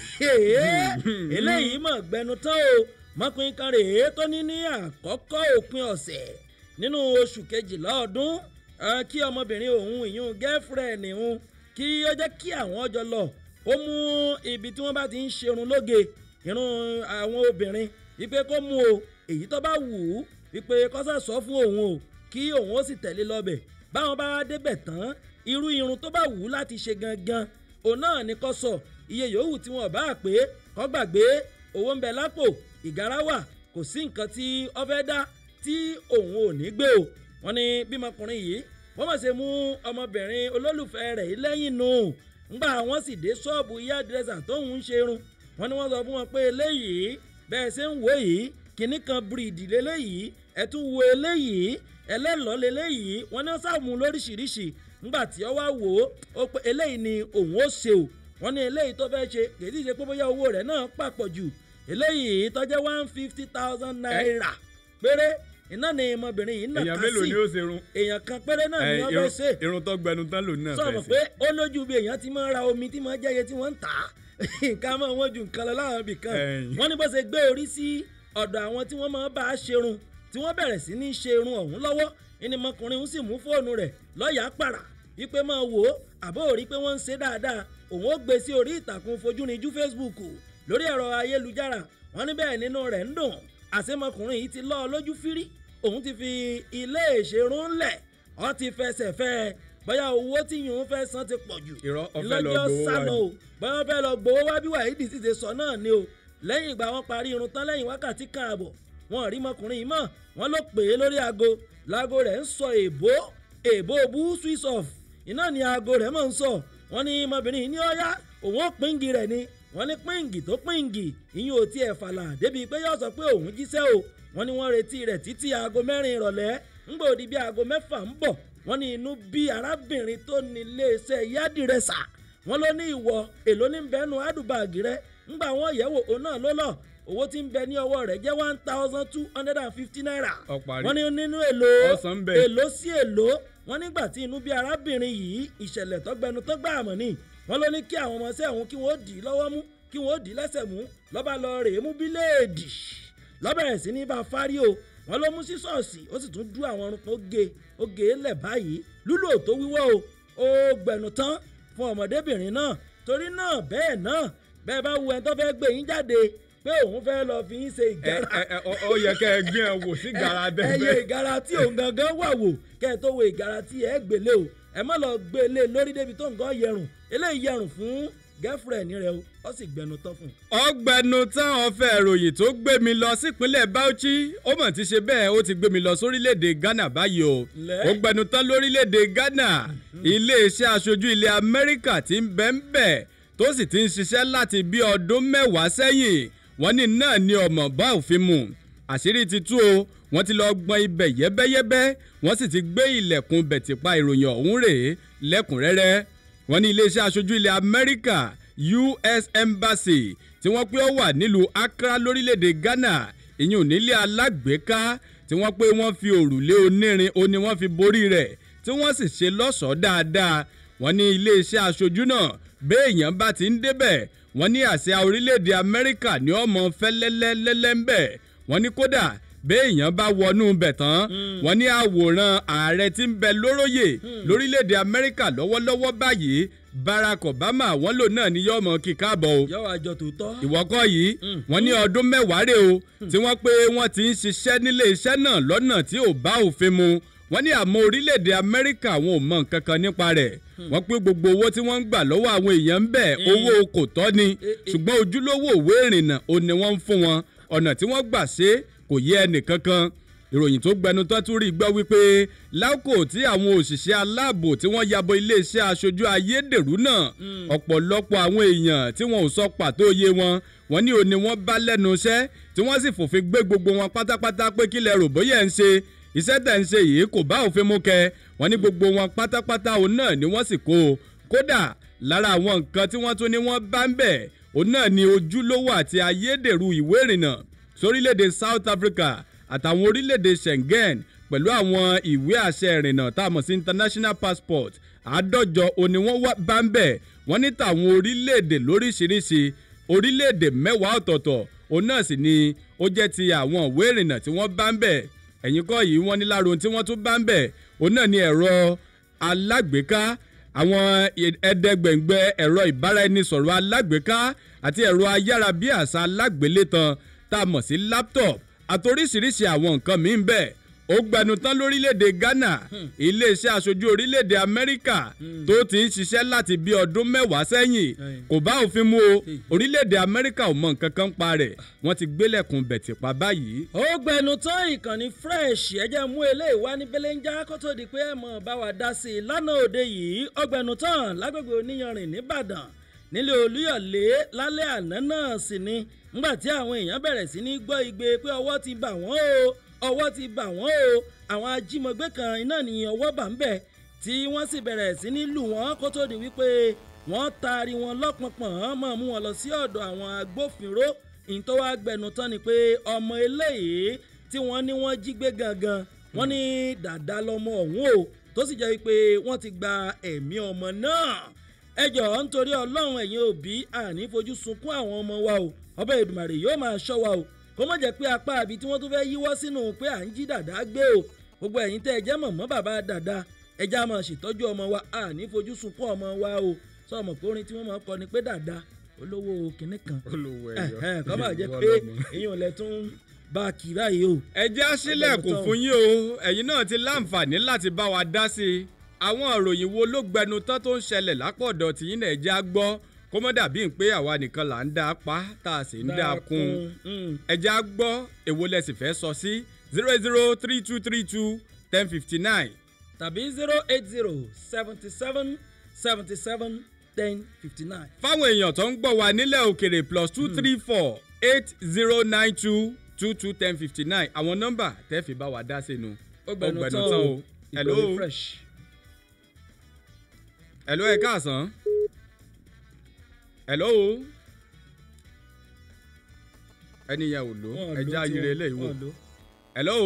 eléyìí mọ̀ gbẹnu tán o mọ́kùnrin kan rèé tó ní ní àkọ́kọ́ òpin ọ̀sẹ̀ nínú oṣù kejìlá ọdún eh, kí ọmọbìnrin òun ìyún gẹ́fúrẹ́ẹ̀nì òun kí ó jẹ́ kí àwọn ọjọ́ lọ ó mú ibi tí wọ́n bá ti ń ṣerun lóge irun àwọn obìnrin wípé kó mú o èyí tó bá wù ú wípé kọ́sà sọ fún òun o kí òun ó sì tẹ̀lé lọ́bẹ̀ báwọn bá wá débẹ̀ tán irú irun tó bá wù ú láti ṣe gangan òun náà ní kó sọ iye yòówù tí wọn bá pé kó gbàgbé owó ń bẹ lápò ìgárá wà kò sí nǹkan tí ó fẹ́ dá tí òun ò ní gbé o wọn ní bímọkùnrin yìí wọ́n mọ̀ ṣe mú ọmọbìnrin olólùfẹ́ rẹ̀ yìí lẹ́yìn nù ńgbà wọ́n sì dé ṣọ́ọ̀bù ìyá dírẹ́sà tóun ń ṣe irun wọ́n ní wọ́n sọ fún wọn pé eléyìí bẹ́ẹ̀ ṣe ń wò yìí kìnnì kan bíríìdì lélẹ́yìí ẹ tún wo eléyìí ẹlẹ́lọ́ lélẹ́yìí wọ́n ní sàmú lóríṣiríṣi ńgbà tí ọ wá wò ó ó pé eléyìí ni òun ó ṣe o wọ́n ní eléyìí tó fẹ́ ṣe kèdí ṣe pé bóyá owó rẹ̀ náà pàpọ̀ jù eléyìí tó jẹ́ one fifty thousand naira péré iná ni ọmọbìnrin yìí èèyàn nàka mélòó sí ni ó ṣe run èèyàn kan péré náà ni Eh, wọ́n irun- fẹ́ ṣe irun tó gbẹnu tán lòun náà sọ̀rọ̀ fẹ́ pé ṣe. ó lójú bí èèyàn ti máa ń ra omi tí máa ń jẹ́yẹ tí wọ́n ń tà á nǹkan máa wọ́n ju nǹkan lọ láwọn ibì kan Ẹ̀yìn. wọ́n ní bó ṣe gbé orí sí ọ̀dọ̀ àwọn tí wọ́n máa ń bá a ṣerun tí wọ́n bẹ̀rẹ̀ sí ní ṣe irun ọ̀hún lọ́wọ́ ẹni mọkùnrin ń sì mú fóònù rẹ̀ lọ́ọ̀yà pàrà wípé máa wò ó àbó rí pé wọ́n ń ṣe dáadáa òun ó gbé sí orí ìtàkùn fojúrinjú Facebook lórí ẹ̀rọ ayélujára wọ́n ní bẹ́ẹ̀ nínú rẹ̀ ń dùn àṣemọkùnrin yìí ti lọ́ ọ lójú fírí òun ti fi ilé ìṣerun lẹ̀ ọ ti fẹsẹ̀ fẹ́ ẹ bóyá owó tí yòó fẹ́ san ti pọ̀ jù Irọ́, ó fẹ́ lọ ìlọ́jọ́ gbowó sálọ wá o bóyá wọ́n fẹ́ lọ gbowó wá bí wàhídì sì ṣe sọ náà ni o lẹ́yìn ìgbà wọn parí irun tán lẹ́yìn wákàtí kan àbọ̀ wọn ò rí mọkùnrin yìí mọ̀ wọ́n ló pè é lórí aago láago rẹ̀ ń sọ èbó èbó bú switch off iná ni aago rẹ̀ mọ̀ ń sọ wọ́n ní ọmọbìnrin yìí ní ọ̀yá òun ó pínkì rẹ̀ ni wọ́n ní pínkì tó pínkì ìyún ò tiẹ̀ fàlà débi pé yóò sọ pé òun jíṣẹ́ o wọ́n ní wọ́n retí rẹ̀ títí aago mẹ́rin ìrọ̀lẹ́ ńgbà òdi bí aago mẹ́fà ń bọ̀ wọ́n ní inú bí arábìnrin tó ní iléeṣẹ́ yádìrẹ́sà wọ́n ló ní ìwọ èló ní bẹ́nu àdùbàgì rẹ ńgbà wọ́n yẹ̀wò òun náà ló lọ owó tí ń bẹ ní ọwọ́ rẹ̀ jẹ́ one thousand two hundred and fifty naira Ó parí. wọ́n ní nínú èlò Ọ̀sán ń bẹ. èlò sí èlò wọ́n nígbà tí inú bí arábìnrin yìí ìṣẹ̀lẹ̀ tọ́gbẹnu tó gbà àmọ́ ni wọ́n ló ní kí àwọn ọmọọṣẹ́ òun kí wọ́n dì í lọ́wọ́ mú kí wọ́n dì í lẹ́sẹ̀ mú lọ́ba lọ rèé mú bíléèdì lọ́bẹ̀rẹ̀ sí ní bá a fárí o wọ́n ló mú sí ṣọ́ọ̀ṣì ó sì tún dú àwọn ọrùn kan ó ge ó ge lẹ̀ báyìí lúlò tó wíwọ́ o ó gbẹ̀nù tán fún ọmọdébìnrin náà torí náà bẹ́ẹ̀ náà bẹ́ẹ̀ bá wu ẹni tó fẹ́ gbé yín jáde pé òun fẹ́ lọ fi yín ṣe ẹ ìgárá ẹ ẹ, ó- ó yẹ kẹ ẹ gbé ẹ wò sí gàrà ẹyẹ dẹ́gbẹ́. ìgara tí òun gangan wà wò kẹ́ ẹ tó wo ìgara tí ẹ gbélé o ẹ má lọ gbélé lórí débi tó nǹkan yẹrùn eléyìí yẹrùn fún gẹ́fúrẹ́ẹ̀nì rẹ o ó sì gbẹnu tán fún un. ọgbẹnu táwọn fẹ́ ìròyìn tó gbé mi lọ sípínlẹ̀ Bauchi ó mọ̀ ti ṣe bẹ́ẹ̀ ó ti gbé mi lọ sórílẹ̀‐èdè Ghana báyìí o Lẹ́. ó gbẹnu tán lórílẹ̀‐èdè Ghana iléeṣẹ́ aṣojú ilẹ̀ Amẹ́ríkà ti ń bẹ́ ń bẹ̀ tó sì ti ń ṣiṣẹ́ láti bí ọdún mẹ́wàá sẹ́yìn wọ́n ní náà ni ọmọ bá òfin mu àṣírí ti tú o wọ́n ti lọ gbọ́n ibẹ̀ yẹ́bẹ́yẹ́bẹ́ wọ́n sì ti gbé ilẹ̀kùn bẹ̀tìpa ìròyìn ọ̀hún rèé lẹ́kùnrẹ́rẹ́ wọ́n ní iléeṣẹ́ aṣojú ilẹ̀ Amẹ́ríkà US Embassy tí wọ́n pé ó wà nílùú Accra lórílẹ̀‐èdè Ghana ìyẹn onílé alágbèéká tí wọ́n pé wọ́n fi òrùlé onírin ó ní wọ́n fi borí rẹ̀ tí wọ́n sì ṣe lọ́ṣọ̀ọ́ dáadáa wọ́n ní iléeṣẹ́ aṣojú náà béèyàn bá ti ń débẹ̀ wọ́n ní àsíá orílẹ̀‐èdè Amẹ́ríkà ní ọmọ fẹ́lẹ́lẹ́lẹ́lẹ́ ń bẹ̀ wọ́n ní kódà béèyàn bá wọnú bẹ̀ tán wọ́n ní àwòrán ààrẹ tí ń bẹ lóróyè lórílẹ̀‐èdè Amẹ́ríkà lọ́wọ́lọ́wọ́ báyìí Barack Obama wọ́n lò náà ní yọmọ kíkàbọ̀ o yọ àjọ tòótọ́. ìwọ́kọ̀ yìí wọ́n ní ọdún mẹ́wàá rè o tí wọ́n pé wọ́n ti ń ṣiṣẹ́ nílé iṣẹ́ náà lọ́nà tí ò bá òfin mu wọ́n ní àmọ́ orílẹ̀-èdè Amẹ́ríkà wọn ò mọ nǹkan kan nípa rẹ̀ wọ́n pé gbogbo owó tí wọ́n ń gbà lọ́wọ́ àwọn èèyàn ń bẹ̀ owó kò tọ́ ni ṣùgbọ́n ojúlówó òwe ìrìnnà ò ní wọ́n ń fún wọn ọ̀nà tí wọ́n gbà ṣe kò yé ẹnì kankan ìròyìn tó gbẹnu tán tún rí gbọ́ wípé lákò tí àwọn òṣìṣẹ́ aláàbò tí wọ́n yabo iléeṣẹ́ aṣojú ayédèrú náà ọ̀pọ̀lọpọ̀ àwọn èèyàn tí wọn ò sọ pàtó iye wọn wọ́n ní òní wọ́n bá lẹ́nu iṣẹ́ tí wọ́n sì fòfin gbé gbogbo wọn pátápátá pé kílẹ̀ rò bóyá ẹ̀ ń ṣe iṣẹ́ tẹ̀ ń ṣe yìí kò bá òfin mú kẹ wọ́n ní gbogbo wọn pátápátá òun náà ni wọ́n sì kó o kódà lára àwọn nǹkan tí wọ́n tún ní wọ́n bá ń bẹ̀ òun náà ni ojúlówó àti ayédèrú ìwé ìrìnnà sórílẹ̀-èdè South Africa àtàwọn orílẹ̀-èdè Schengen pẹ̀lú àwọn ìwé àṣẹ ìrìnnà tá a mọ̀ sí international passport àádọ́jọ òní wọ́n wá bá ń bẹ̀ wọ́n ní tàwọn orílẹ̀-èdè lóríṣiríṣi orílẹ̀-èdè mẹ́wàá ọ̀tọ̀ọ̀tọ̀ òun náà sì ni ó jẹ́ ti àwọn ìwé ìrìnnà tí wọ́n bá ń bẹ̀ ẹ̀yìn kọ́ yìí wọ́n ní lára ohun tí wọ́n tún bá ń bẹ̀ òun náà ni ẹ̀rọ alágbèéká àwọn ẹ̀ẹ́dẹ́gbẹ̀ngbẹ̀ ẹ̀rọ ìbáraẹnisọ̀rọ̀ alágbèéká àti ẹ̀rọ ayárabíàṣá alágbélétan tá a mọ̀ sí laptop àtoríṣiríṣi àwọn nǹkan míì bẹ́ẹ̀ ó gbẹnu tán lórílẹ̀‐èdè Ghana iléeṣẹ́ aṣojú orílẹ̀‐èdè Amẹ́ríkà tó ti ń ṣiṣẹ́ láti bí ọdún mẹ́wàá sẹ́yìn kò bá òfin mu o orílẹ̀‐èdè Amẹ́ríkà ò mọ nǹkan kan pa rẹ̀ wọ́n ti gbélẹ̀kùn bẹ̀tì pa báyìí. ó gbẹnu tán ìkànnì fresh ẹjẹ mú eléyìí wá ní belenja kó tó di pé ẹ mọ̀ bá wa dá sí i lánàá òde yìí ó gbẹnu tán lágbègbè oníyanrìn nìbàdàn nílé olúyọ̀lé lálẹ́ àná náà sì ni ńgbà tí àwọn èèyàn bẹ̀rẹ̀ sí ní gbọ́ igbe pé ọwọ́ ti bà wọ́n o ọwọ́ ti bà wọ́n o àwọn ajímọ̀gbé kan iná ní ọwọ́ bà ń bẹ̀ tí wọ́n sì bẹ̀rẹ̀ sí ní lù wọ́n kó tó di wípé wọ́n taari wọn lọ́pọ̀npọ̀n mọ̀ mú wọn lọ sí ọ̀dọ̀ àwọn agbófinró ìtọ́wá gbẹnu tán ni pé ọmọ eléyìí tí wọ́n ní wọ́n jí gbé gangan wọ́n ní dàda lọmọ ọ̀hún o tó sì jẹ́ wípé wọ́n ti gba ẹ̀mí ọmọ náà ẹ jọ̀ọ́ nítorí ọlọ́run ẹ̀yin òbí àní fojú sunkún àwọn ọmọ wa o ọbẹ̀ èdùmàrè yóò máa ṣọ́ wa o kó má jẹ́ pé apá àbí tí wọ́n tún fẹ́ yíwọ́ sínú pé à ń jí dàda gbé o gbogbo ẹ̀yin tẹ́ ẹ jẹ́ mọ̀mọ́ bàbá dàda ẹ já máa ṣètọ́jú ọmọ wa àní fojú sunkún ọmọ wa o sọ ọmọ pé orin tí wọ́n máa kọ ni pé dàda olówó kinní kan olówó ẹ̀hẹ́n, kọ́ máa jẹ́ pé èèyàn lẹ tún bá a kì báyìí o. ẹ jẹ́ àṣìlẹ̀kùn fún yín o ẹ̀yin náà ti láǹfààní láti bá wa dá sí i àwọn ìròyìn wo ló gbẹnu tán tó ń ṣẹlẹ̀ lápọ̀dọ̀ tìyín náà ẹ jẹ́ á gbọ́ kó mọ́ dàbí pé àwa nìkan là ń dá a pa tá a sì ń dá a kún Mm. ẹ jẹ́ á gbọ́ èwo lẹ sì fẹ́ sọ sí zero eight zero three two three two ten fifty nine tàbí zero eight zero seventy seven seventy seven ten fifty nine. fáwọn èèyàn tó ń gbọ́ wa nílẹ̀ òkèrè plus two three four eight zero nine two two two ten fifty nine àwọn nọ́mbà tẹ́ fi bá wa dá sínú. ó gbẹnu tán o hello ìpele fresh. hello ẹ káàsán. hello ẹni yẹn ò lò Wọ́n ẹja lò tí ayire wọ́n- eléyìí wò wọ́n lò. hello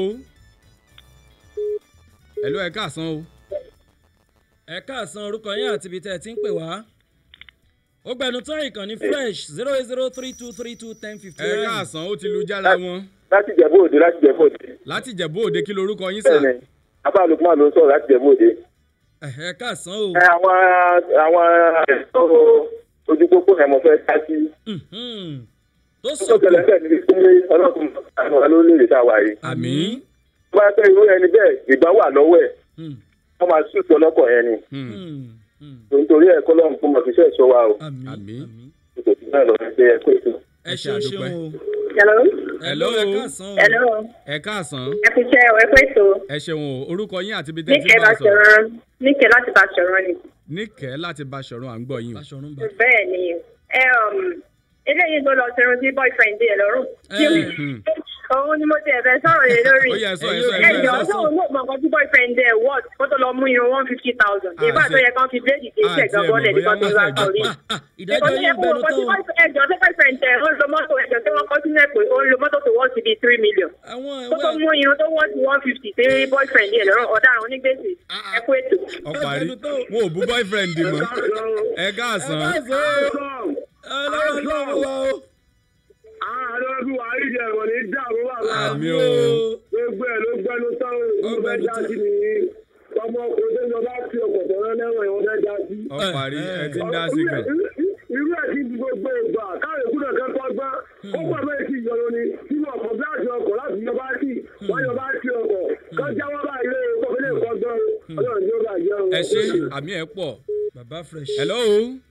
hello ẹ káàsán o ẹ káàsán orúkọ yín àti ibi tẹ́ ẹ ti ń pè wá. ó gbẹnu tán ìkànnì fresh zero eight zero three two three two ten fifty ẹ nine. káàsán ó ti lu jára wọn láti jẹ̀bú òde láti jẹ̀bú òde. láti jẹ̀bú òde kí lorúkọ yín sà bẹ́ẹ̀ni abá lukman ló ń sọ̀rọ̀ láti jẹ̀bú òde. ẹ káàsán o. ẹ àwọn àwọn ẹ̀sọ́ ojú pópó yẹn mo fẹ́ ká sí. Mhm. tó tó sọ̀kò tẹ̀lé bẹ́ẹ̀ ni pé ọlọ́run àwọn wa ló lè dá wa yìí. àmì tó bá fẹ́ irú ẹni bẹ́ẹ̀ ìgbà wà lọ́wọ́ ẹ̀ Hmm. wọ́n máa sùn sí ọlọ́kọ̀ yẹn ni. Hmm. Hmm. nítorí ẹ̀ kọ́ lọ́run fún mọ̀fíṣẹ́ ìṣọ́ wa o. àmì Àmì. àmì. kò sí náà lọ́wọ́ ẹgbẹ́ ẹ̀kọ́ ètò. ẹ ṣeun àdúpẹ́. ṣeun o. Hello. Hello. ẹ káàsán o. Hello. ẹ káàsán Ẹ fi ṣe ẹ pé tó. ẹ ṣeun o orúkọ yín àti ibi tẹ́ ẹ ti Níkẹ́ bá bá a sọ̀rọ̀ ṣọ̀rọ̀ níkẹ́ láti bá ṣọ̀rọ̀ ni. níkẹ́ láti bá ṣọ̀run à ń gbọ́ yín o. aṣọ̀run bá. Bẹ́ẹ̀ ni ẹ um, eléyìí tó lọ ṣerun sí boyfriend ẹ̀ lọ́rùn. Hmm. Òun ni mo ti ẹ̀fẹ̀ sọ̀rọ̀ yẹn lórí. ó yẹ ẹ sọ ẹ Ẹ̀yin sọ ò- ẹ Ẹ sọ jọ ẹ sọ. sóun ló mọ nǹkan tí boyfriend ẹ̀ wọ́t kó tó lọ mú irun one fifty thousand. Ah, Ìgbà tó ṣe- yẹ kán fi bléèdì kì í Ah, ṣẹ̀gbọ́n tí ẹ bọ́ọ̀lẹ̀ mọ̀ nípa tó bóyá ra wọ́n sọ̀rí. Ah, ah, ìdájọ́ yín gbẹnu tán o. Ẹjọ́ sí boyfriend ẹ̀ ó ń lo mọ́tò ẹjọ́ tí wọ́n kọ́ sínú ẹ̀ pé ó ń lo mọ́tò tó wọ́ọ̀tì bíi three million. àwọn Kó tó ẹwẹ́ mú irun tó wọ́ọ̀tì one fifty sí boyfriend ẹ̀ lọ́rùn ọ̀daràn onígbèsè. Ẹ kú ètò. ọparí wọn ò bú boyfriend mọ́ ẹ káàsán ọlọ́run lọ́wọ́ wa o. àárọ̀ ọdún wa ìjẹ́ ìwọ̀n ní dàrú wà àmì o gbogbo ẹ̀ ló gbẹnu tán o Ó gbẹnu tán. ọmọ ọkùnrin tó ń lọ bá fi ọkọ̀ tọ̀rọ̀ lẹ́wọ̀n ìwọ̀n fẹ́ já sí. ọparí ẹ ti ń dá sí gan. irú ẹ̀ kí n gbogbo ìgbà káyọ̀ kúrò kan kọ́ gbọ́n ó pọ̀ bẹ́ẹ̀ sí ìyọnu ni tí wọ́n kọ̀ bíláàsì ọkọ̀ láti yọ bá sí wọ́n yọ bá sí ọkọ̀ kan jáwọ́ bá ilé ọkọ̀ fẹ́lẹ́ kọ́ gbọ́n ọlọ́run tí ó bá jẹ́ o. ẹ ṣe àmì ẹ pọ̀ bàbá fresh. hello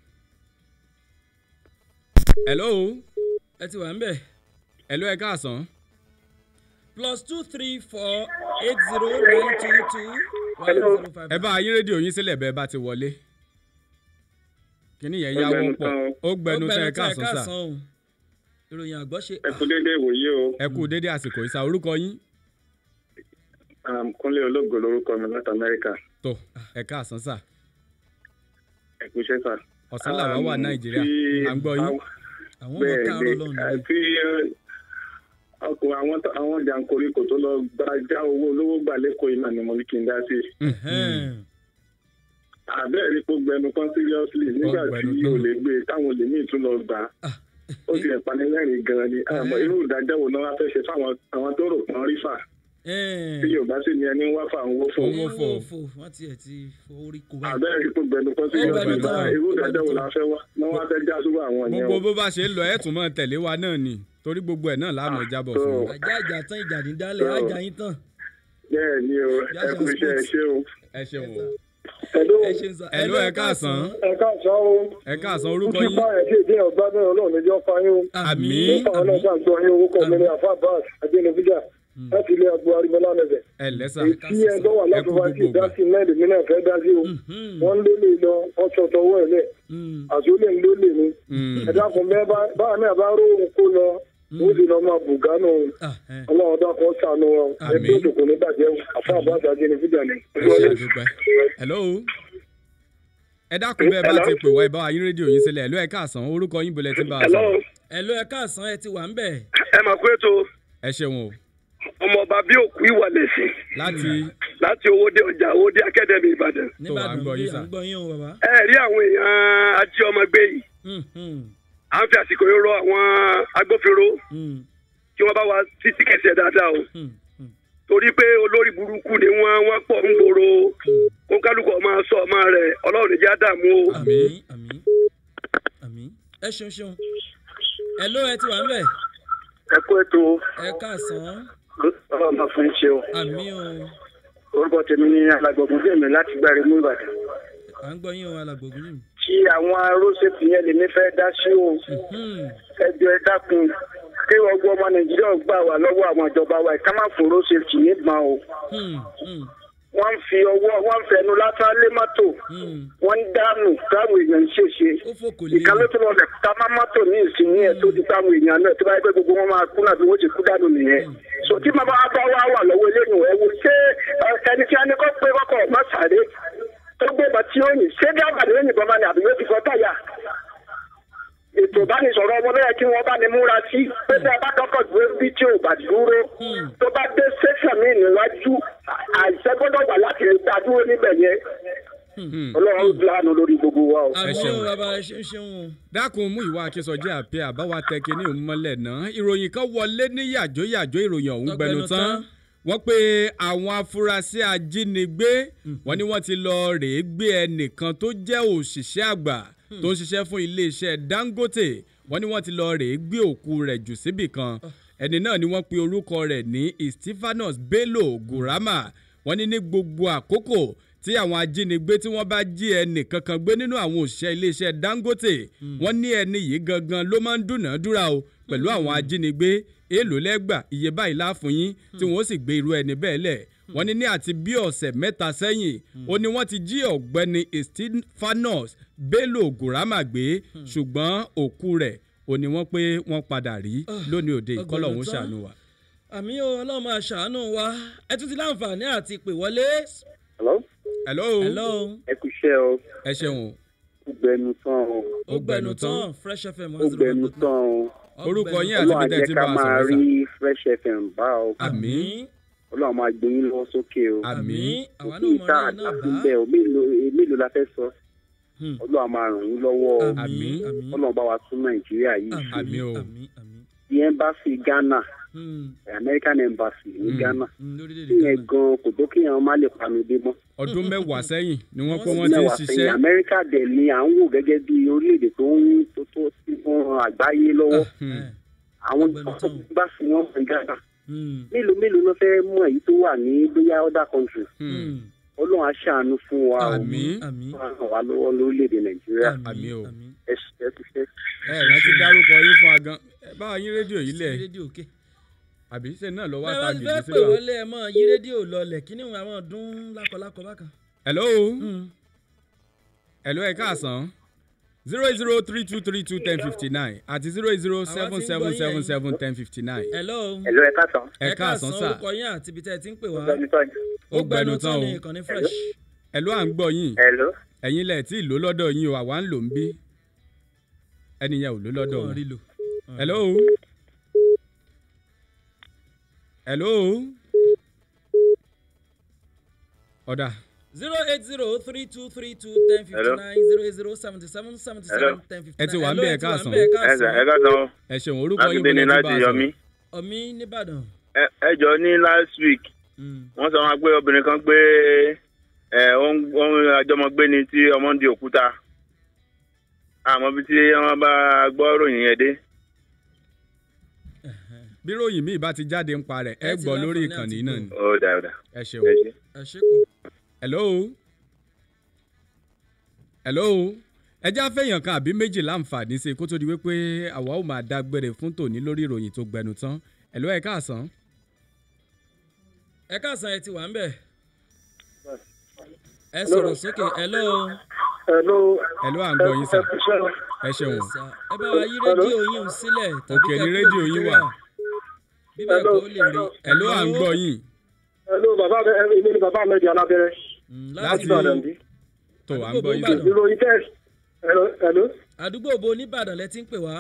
hello ẹ ti wà ń bẹ̀. hello ẹ káàsán plus two three four eight zero nine two two one zero five. ẹ bá ayé rédíò yín sílẹ̀ bẹ́ẹ̀ bá ti wọlé kíní yẹn yáwó pọ̀ ó gbẹnu tán ẹ káàsán sà o. ìròyìn àgbọ̀ ṣe. ẹ kú déédéé ìwòye o ẹ kú dédé àsìkò ìsà orúkọ yín um, kúnlé ológo lorúkọ mi láti amẹ́ríkà tó ẹ káàsán sà ẹ kú iṣẹ́ sà. ọ̀sán làwọn wà Um, nàìjíríà tí à ń gbọ́ yín àwọn- àwọn ọmọ bẹ́ẹ̀ káàárọ̀ ni lọ́nà eh, tí eh, ọkùnrin àwọn tó- àwọn jàǹkóríkò tó lọ gba já owó olówó gbà lẹ́kọ̀ọ́ yìí náà ni mo ní kí n dá sí. àbẹ́ẹ̀ rí pé ó gbẹnu kan seriously nígbà tí gbẹnu tán. o lè gbé e táwọn olè míì tún lọ gbà á ó ti ẹ̀ panilẹ́rìn gan-an ni àmọ́ irú ìdájọ́ wo náà wá fẹ́ ṣe fáwọn àwọn tó rò pọ́n rí fà tí yorùbá sì ní ẹni ń wá fà ń wó fún Owó owó fò. fò wọ́n tiẹ̀ ti forí kó báyìí. àbẹ́ẹ̀ rí pé ó gbẹnu kan Ó gbẹnu seriously tán. irú ìdájọ́ wo la fẹ́ wá náà wá fẹ́ já sóbà àwọn yẹn gbogbo o. bó bá ṣe ń lọ ẹ tún máa tẹ̀lé wa náà ni torí gbogbo ẹ̀ náà láàmú jábọ̀ fún yín. ajá àjà tán ìjà ní dálẹ̀ ajá yín tán. bẹ́ẹ̀ ni o ẹ kú iṣẹ́ ẹ ṣé o. ẹ ṣeun o Hello. ẹ ṣe ń sọ. Hello, ẹ káàsán. ẹ káàsán o. ẹ káàsán orúkọ yín ẹ̀ ṣe ìdí ọ̀gbá náà ọlọ́run níjọ́ fáyín o. àmì àwọn náà ṣàǹtọ́ yín orúkọ mi ní àfa bas adélébíjà. láti ilé agbo arimọlá mẹsẹ̀. ẹ lẹ́sà èyí ẹ tó wà ẹ kú lọ́dún wá sí gbogbo gbà ìdásí mẹ́rin mi náà fẹ́ dá sí o wọ́n ń lólè lọ wọ́n sọ tọwọ́ ẹ̀ lẹ̀ àti ó lè ń lólè ni ẹ dákun bẹ́ẹ̀ bá- báwa náà bá róhùn kó lọ ó sì lọ máa bùgánù ọlọ́run dákun ṣàánú wa ẹgbẹ́ òṣòkò ní bàjẹ́ àfọ àbáṣà jẹ́ ní fídíò ni. ẹ dúpẹ́ hello ẹ dákun bẹ́ẹ̀ bá ti pè wá ẹ bá wa yín rédíò yín sílẹ̀ ẹ ló ẹ káàsán orúkọ yín bolẹ̀ tí ń bá a sọ̀rọ̀ ẹ ló ẹ káàsán ẹ ti wà ń bẹ̀. ẹ mà pé tó ẹ ṣeun o ọmọọba bí òkú ìwà lẹsìn láti láti owóde ọjà owóde akademi ìbàdàn. nìbàdàn bí à ń gbọ́ yín o bàbá. ẹ rí àwọn èèyàn ají ọmọ gbé yìí à ń fi àsìkò yìí rọ àwọn agbófinró kí wọ́n bá wa títí kẹsẹ̀ dáadáa o torí pé olórí burúkú ni wọ́n wọ́n pọ̀ ń gbòòrò kó kálukú ọmọ sọ ọmọ rẹ̀ ọlọ́run ìjà dààmú o. ẹ ṣeun ṣeun ẹ ló ẹ ti wà ń bẹ̀. ẹ kú ètò ẹ káàsán ọlọ́run máa fún iṣẹ́ o àmì o orúkọ tèmi ní alágbọ̀gùn fèmí láti gbáre mú ìbàdàn à ń gbọ́ yín o alàgbògùn yìí. tí àwọn arósèpì yẹn lèmi fẹ́ dá sí o ẹjọ́ ẹ dákun kí ọgbọ́n ọmọ nàìjíríà gbà wá lọ́wọ́ àwọn ìjọba wa ká má fún arósèpì nígbà o wọ́n ń fi ọwọ́ wọ́n ń fẹnu lásán lé mọ́tò wọ́n ń dànù káwọn èèyàn ń ṣèṣe ìkànnì tó lọ rẹ̀ ká má mọ́tò ní ìsinyìí ẹ̀ tó di káwọn èèyàn náà tó bá yẹ pé gbogbo wọn máa kú náà bí wọ́n ti kú dànù nìyẹn so tí màá bá bá wà wà lọ́wọ́ eléyìí ẹ̀ wò ṣé ẹ, ẹni tí a ní kọ́ pé kọ́kọ́ má sáré tó gbé bá tí ó yìn ṣé dábàá ni ó yìnbọn máa ní àbí yóò ti fọ́ táyà ètò ìbánisọ̀rọ̀ ọmọ náà kí wọ́n bá ní múra sí pé bí a bá kọ́kọ́ gbé bí tí ò bá dúró tó bá dé sẹ́sàn míì níwájú àìsẹ́ gbọ́dọ̀ wà láti lè dá dúró níbẹ̀ yẹn ọlọ́run lánàá lórí gbogbo wa o. ẹ ṣeun bàbá ẹ ṣeun ṣeun o. dákun mú ìwà akínsọjí àpẹ àbáwá tẹkẹ ní òmùmọlẹ náà ìròyìn kan wọlé ní yàjóyàjó ìròyìn ọ̀hún gbẹnu tán wọ́n pe àwọn afurasí ajínigbé wọ́n ní wọ́n ti lọ rèé gbé ẹnìkan tó jẹ́ òṣìṣẹ́ àgbà tó ń ṣiṣẹ́ fún iléeṣẹ́ dangote wọ́n ní wọ́n ti lọ rèé gbé òkú rẹ̀ jù síbì kan ẹni náà ni wọ́n pe orúkọ rẹ̀ ní stephanus bello gurama wọ́n ní ní gbogbo àkókò tí àwọn ajínigbé tí wọ́n bá jí ẹnì kankan gbé nínú àwọn òṣìṣẹ́ iléeṣẹ́ dangote wọ́n ní ẹni yìí gangan ló máa ń dúnàádúrà o pẹ̀lú àwọn ajínigbé èèlò lẹ́gbà iye báyìí láàfún yín tí wọ́n sì gbé irú ẹni bẹ́ẹ̀ lẹ̀ wọ́n ní ní àti bí ọ̀sẹ̀ mẹ́ta sẹ́yìn ó ní wọ́n ti jí ọ̀gbẹ́ni stephanus bello gurama gbé ṣùgbọ́n òkú rẹ̀ ó ní wọ́n pé wọ́n padà rí lónìí òde ìkọlọ̀ òun ṣàánú wa. àmì o ọlọ́run máa ṣàánú wa ẹ tún ti láǹfààní àti pè wọlé. hello. hello. hello. ẹ kú iṣẹ́ o. ẹ ṣeun o. ó gbẹnu tán o. ó gbẹnu tán fresh fm ó gbẹnu tán o. orúkọ yín àti bíi tẹ́tí bá a ọlọ́run àjẹká máa sọ̀rọ̀ sà. rí fresh fm bá o. àmì. ọlọ́run máa gbé yín lọ sókè o. àmì. àwa kí ìta àti bẹ́ẹ̀ o mélòó mélòó la fẹ́ sọ. ọlọ́run máa ràn yín lọ́wọ́ o. àmì. ọlọ́run bá wa tún nàìjíríà yìí ṣe. àmì o. the embassy ghana american embassy ní ghana ìyẹn gan kò tó kéèyàn má lè panu dé mọ́. ọdún mẹ́wàá sẹ́yìn ni wọ́n pé wọ́n ti ń mẹ́wàá sẹ́yìn ṣiṣẹ́. amẹ́ríkà dẹ̀ ni à ń wò gẹ́gẹ́ bí orílẹ̀-èdè tó ń tó tó sí fún àgbáyé lọ́wọ́ àwọn bá fi wọ́n mọ̀ ghana mélòó mélòó ló fẹ́ mọ̀ èyí tó wà ní bóyá other country ọlọ́run á ṣàánú fún wa o Àmín. wọ́n á ràn wá lọ́wọ́ lórílẹ̀-èdè nàìjíríà àmì o. ẹ ṣe ẹ ti ṣe. ẹ rántí dárúkọ yín fún agan ẹ bá yín rédíò yìí lẹ̀ rédíò òkè. àbí ṣe náà lọ́wọ́ bẹ́ẹ̀ bá ti àtàgé fẹ́ sí pè wa. wọlé ẹ mọ́ yí rédíò lọlẹ̀ kí ni àwọn ọdún lákọlákọ bákan. hello. hello ẹ káàsán zero eight zero three two three two ten fifty nine àti zero eight zero seven seven seven seven ten fifty nine. hello. Hello, ẹ káàsán. ẹ káàsán sà. orúkọ yín àti ibi tẹ́ ẹ ti ń pè wá. ó gbẹnu tán o. ní ìkànnì fresh. hello à ń gbọ́ yín. hello. ẹ̀yin lẹ̀ tí ìlú lọ́dọ̀ yín o àwa ń lò ń bí. ẹnìyẹn ò ló lọ́dọ̀ Wọ́n rí wọn. lò. hello. hello. ọ̀dà. zero eight zero three two three two ten fifty Hello. nine zero eight zero seventy seven seventy Hello. seven ten fifty ẹ nine. ti wà ń bẹ̀ ẹ káàsán. ẹ ẹ káàsán o. ẹ ṣeun orúkọ láti yín bẹ́ẹ̀ ni bọ̀lẹ̀ tí láti bá a yọmí. sọ̀rọ̀. ọmí nìbàdàn. ẹ ẹ jọ ní last week wọ́n sọ wọn pé obìnrin kan gbé ẹ ohun àjọmọgbé ni tí ọmọ ń di òkúta àmọ́ bí tí wọ́n bá gbọ́ ròyìn yẹn dé. bí ròyìn míì bá ti jáde ń parẹ̀ ẹ Ẹ ti gbọ́ lórí láǹfààní ìkànnì àti náà ni. ó dà ó dà. ẹ ṣeun. ẹ ṣe. ẹ ṣe kù. hello. hello. ẹ já fẹ́yàn kan àbí méjì láǹfààní sí i kó tó di wípé àwa ó máa dágbére fún tòní lórí ìròyìn tó gbẹnu tán. hello ẹ káàsán. ẹ káàsán ẹ ti wà ń bẹ̀. ẹ sọ̀rọ̀ sókè hello. hello. hello à ń gbọ́ yín sà ẹ ṣeun. ẹ bá wa yí rédíò yín ò sílẹ̀ òkè ní rédíò yín wà. bí bẹ́ẹ̀ kọ́ ó lè rí. hello à ń gbọ́ yín. hello bàbá mi èmi ni bàbá mi di alábẹ́rẹ́. láti tó à ń gbọ́ yín sà. ìròyìn tẹ́ hello hello. àdúgbò bo nìbàdàn lẹ ti ń pè wá.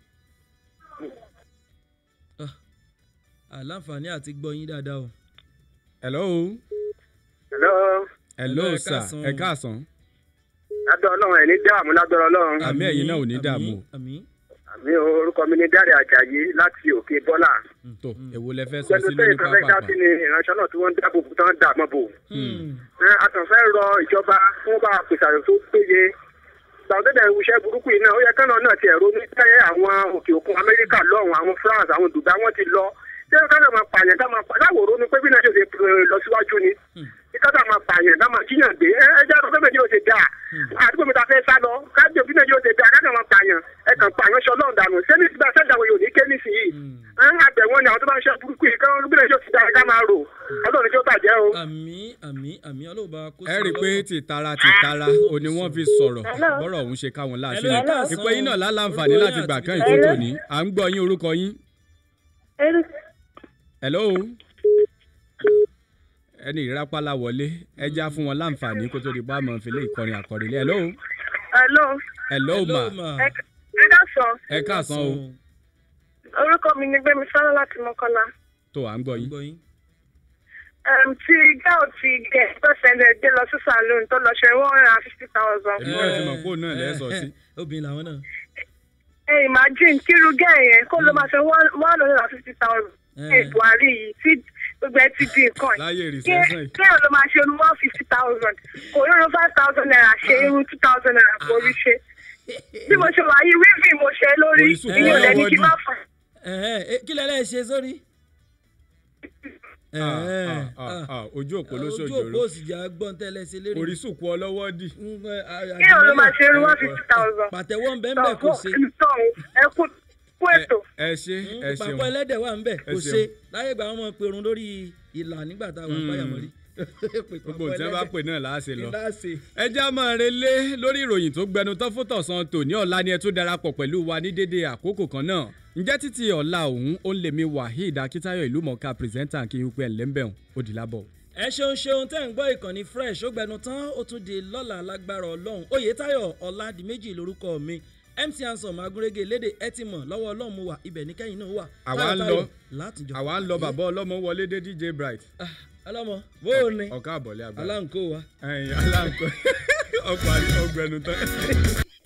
àlàǹfààní àti gbọ́ yín dáadáa o. hello. hello. hello sà ẹ káàsán. lábẹ́ ọlọ́run ẹ̀ ní dààmú lábẹ́ ọlọ́run. àmì ẹ̀yin náà ò ní dààmú. àmì orúkọ mi ní dáre àjàyí láti òkè bọ́là. tó èwo lẹ fẹ́ sọ pẹ̀lú sílé ní tó ìfẹ́ dá pápá. sí ni ìránṣẹ́ náà tí wọ́n ń dáàbò bò tán dààmú bò. àtànfẹ́ rọ ìjọba fún bá pèsè àrò tó péye sàwọ́dẹ́dẹ̀ ìwúṣẹ́ burúkú yìí náà ó yẹ kánà náà ti ẹ̀rọ ní tẹ́yẹ àwọn òkè òkun amẹ́ríkà lọ́hùn àwọn france àwọn dubai wọ́n ti lọ ṣé kánà máa pààyàn ká máa pa láwòrán ronú pé bí náà ṣe ṣe lọ síwájú ni kí kánà máa pààyàn ká máa jíyàn gbé ẹ ẹ jẹ́ àtọ́fẹ́ mi yóò ṣe dáa àdúgbò mi ta fẹ́ sá lọ kájọ bí náà yóò ṣe dáa kánà máa pààyàn ẹ kàn pààyàn ṣọ lọ́ọ̀ dànù ṣé ní ìgbà sẹ́dá wo yóò ní ké nísìnyí àgbẹ̀ wọn ni àwọn tó bá ń ṣe burúkú yìí kán bí náà yóò ti dáa ká máa rò ọlọ́run tí ó bàjẹ́ o. àmì àmì àmì ọlọ́ọ̀bá kó ẹ rí i pé tìtara tìtara ò ní wọ́n fi sọ̀rọ̀ bọ́rọ̀ òun ṣe káwọn láṣẹ Hello, ẹ káàsán. ìpè yín náà láǹfààní láti gbà kán ìkó tòní à ń gbọ́ yín orúkọ yín. hello ẹni ìrápálá wọlé ẹ já fún wọn láǹfààní kó tó di bá mọ̀ fìlẹ̀ ìkọrin àkọrìlẹ̀ hello hello. hello ma ẹ ẹ dásán. ẹ káàsán o orúkọ mi ni gbẹmí sálọ láti mọkànlá. tó à ń gbọ́ yín. um, tí gáò ti gẹ pẹ́sẹ̀ndẹ̀ dé lọ sí saloon tó lọ ṣe one hundred and fifty thousand. èmi náà ti mọ̀ pé òun náà lẹ́ sọ sí. obìnrin làwọn náà. ẹ imagine kíru gẹ́ yẹn kó ló máa ṣe one one hundred and fifty thousand. ẹ buhari yìí tí gbogbo ẹ ti di nǹkan yìí. láyé Kí- recession yìí. kí ẹ ló máa ṣe one fifty thousand kò lóun five thousand naira ṣe irun two thousand naira kò rí ṣe. bí mo ṣe wà yìí wíìvì mo ṣe lórí Orísun ìyẹn ò lẹ́ni kí n má fà. Ẹ̀hẹ́, eh, kí lẹ́lẹ́ ṣe sórí. Ah, ah, ah, ah, ojú òpó ló ojú ṣòjòrò òpó sì jà gbọ́n tẹ́lẹ̀ sí lérí. orísun kú ọlọ́wọ́ dì. kí ẹ ló máa ṣe irun one fifty thousand. pàtẹ́wọ́ ń bẹ́ ń bẹ̀ kò ṣe. ẹ kú kú ètò. ẹ ṣe ẹ ṣeun pàpọ̀ ẹlẹ́dẹ̀ wà ń bẹ̀ Ẹ kò ṣeun. ṣe láyé ìgbà wọn mọ̀ perun lórí ìlà nígbà táwọn Mm. apáyàmọ́ rí. gbogbo tí wọn bá pè náà láàṣẹ lọ. láàṣẹ. ẹ já máa relé lórí ìròyìn tó gbẹnu tán fún tọ̀sán tòní ọ̀la ni ẹ tún darapọ̀ pẹ̀lú wa ní dédé àkókò kan náà ǹjẹ́ títí ọ̀la òun ó ń lèmi waheed akitayo ìlú mọ̀ọ́ká pírẹsẹ́ńtà kí n pẹ́ lẹ́ńbẹ̀hùn ó di lábọ̀. ẹ ṣeun ṣeun tẹ́ ń gbọ́ ìkànnì fresh ó gbẹnu tán ó tún di lọ́la lágbára ọlọ́run oyetayo ọ̀làdìmẹ́jì lórúkọ mi mc ansom agúrégé lédè ẹ ti mọ̀ lọ́wọ́ ọlọ́run mo wà ibẹ̀ ní kẹ́yìn náà wà. àwa ń lọ Táyọ̀táyọ̀ látijọ́. àwa ń lọ bàbá ọlọ́mọ wọlé dé dj bright. ọlọ́mọ bó o ní. ọ̀ká àbọ̀lé àgbà. aláǹkó wa. ẹyin aláǹkó ọkọ̀ àti ọgbẹnu tán.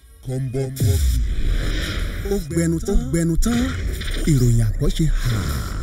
kọ́ńbọ́ọ̀kì ó gbẹnu tó gbẹnu tán ìròyìn àgbọ̀ ṣe hà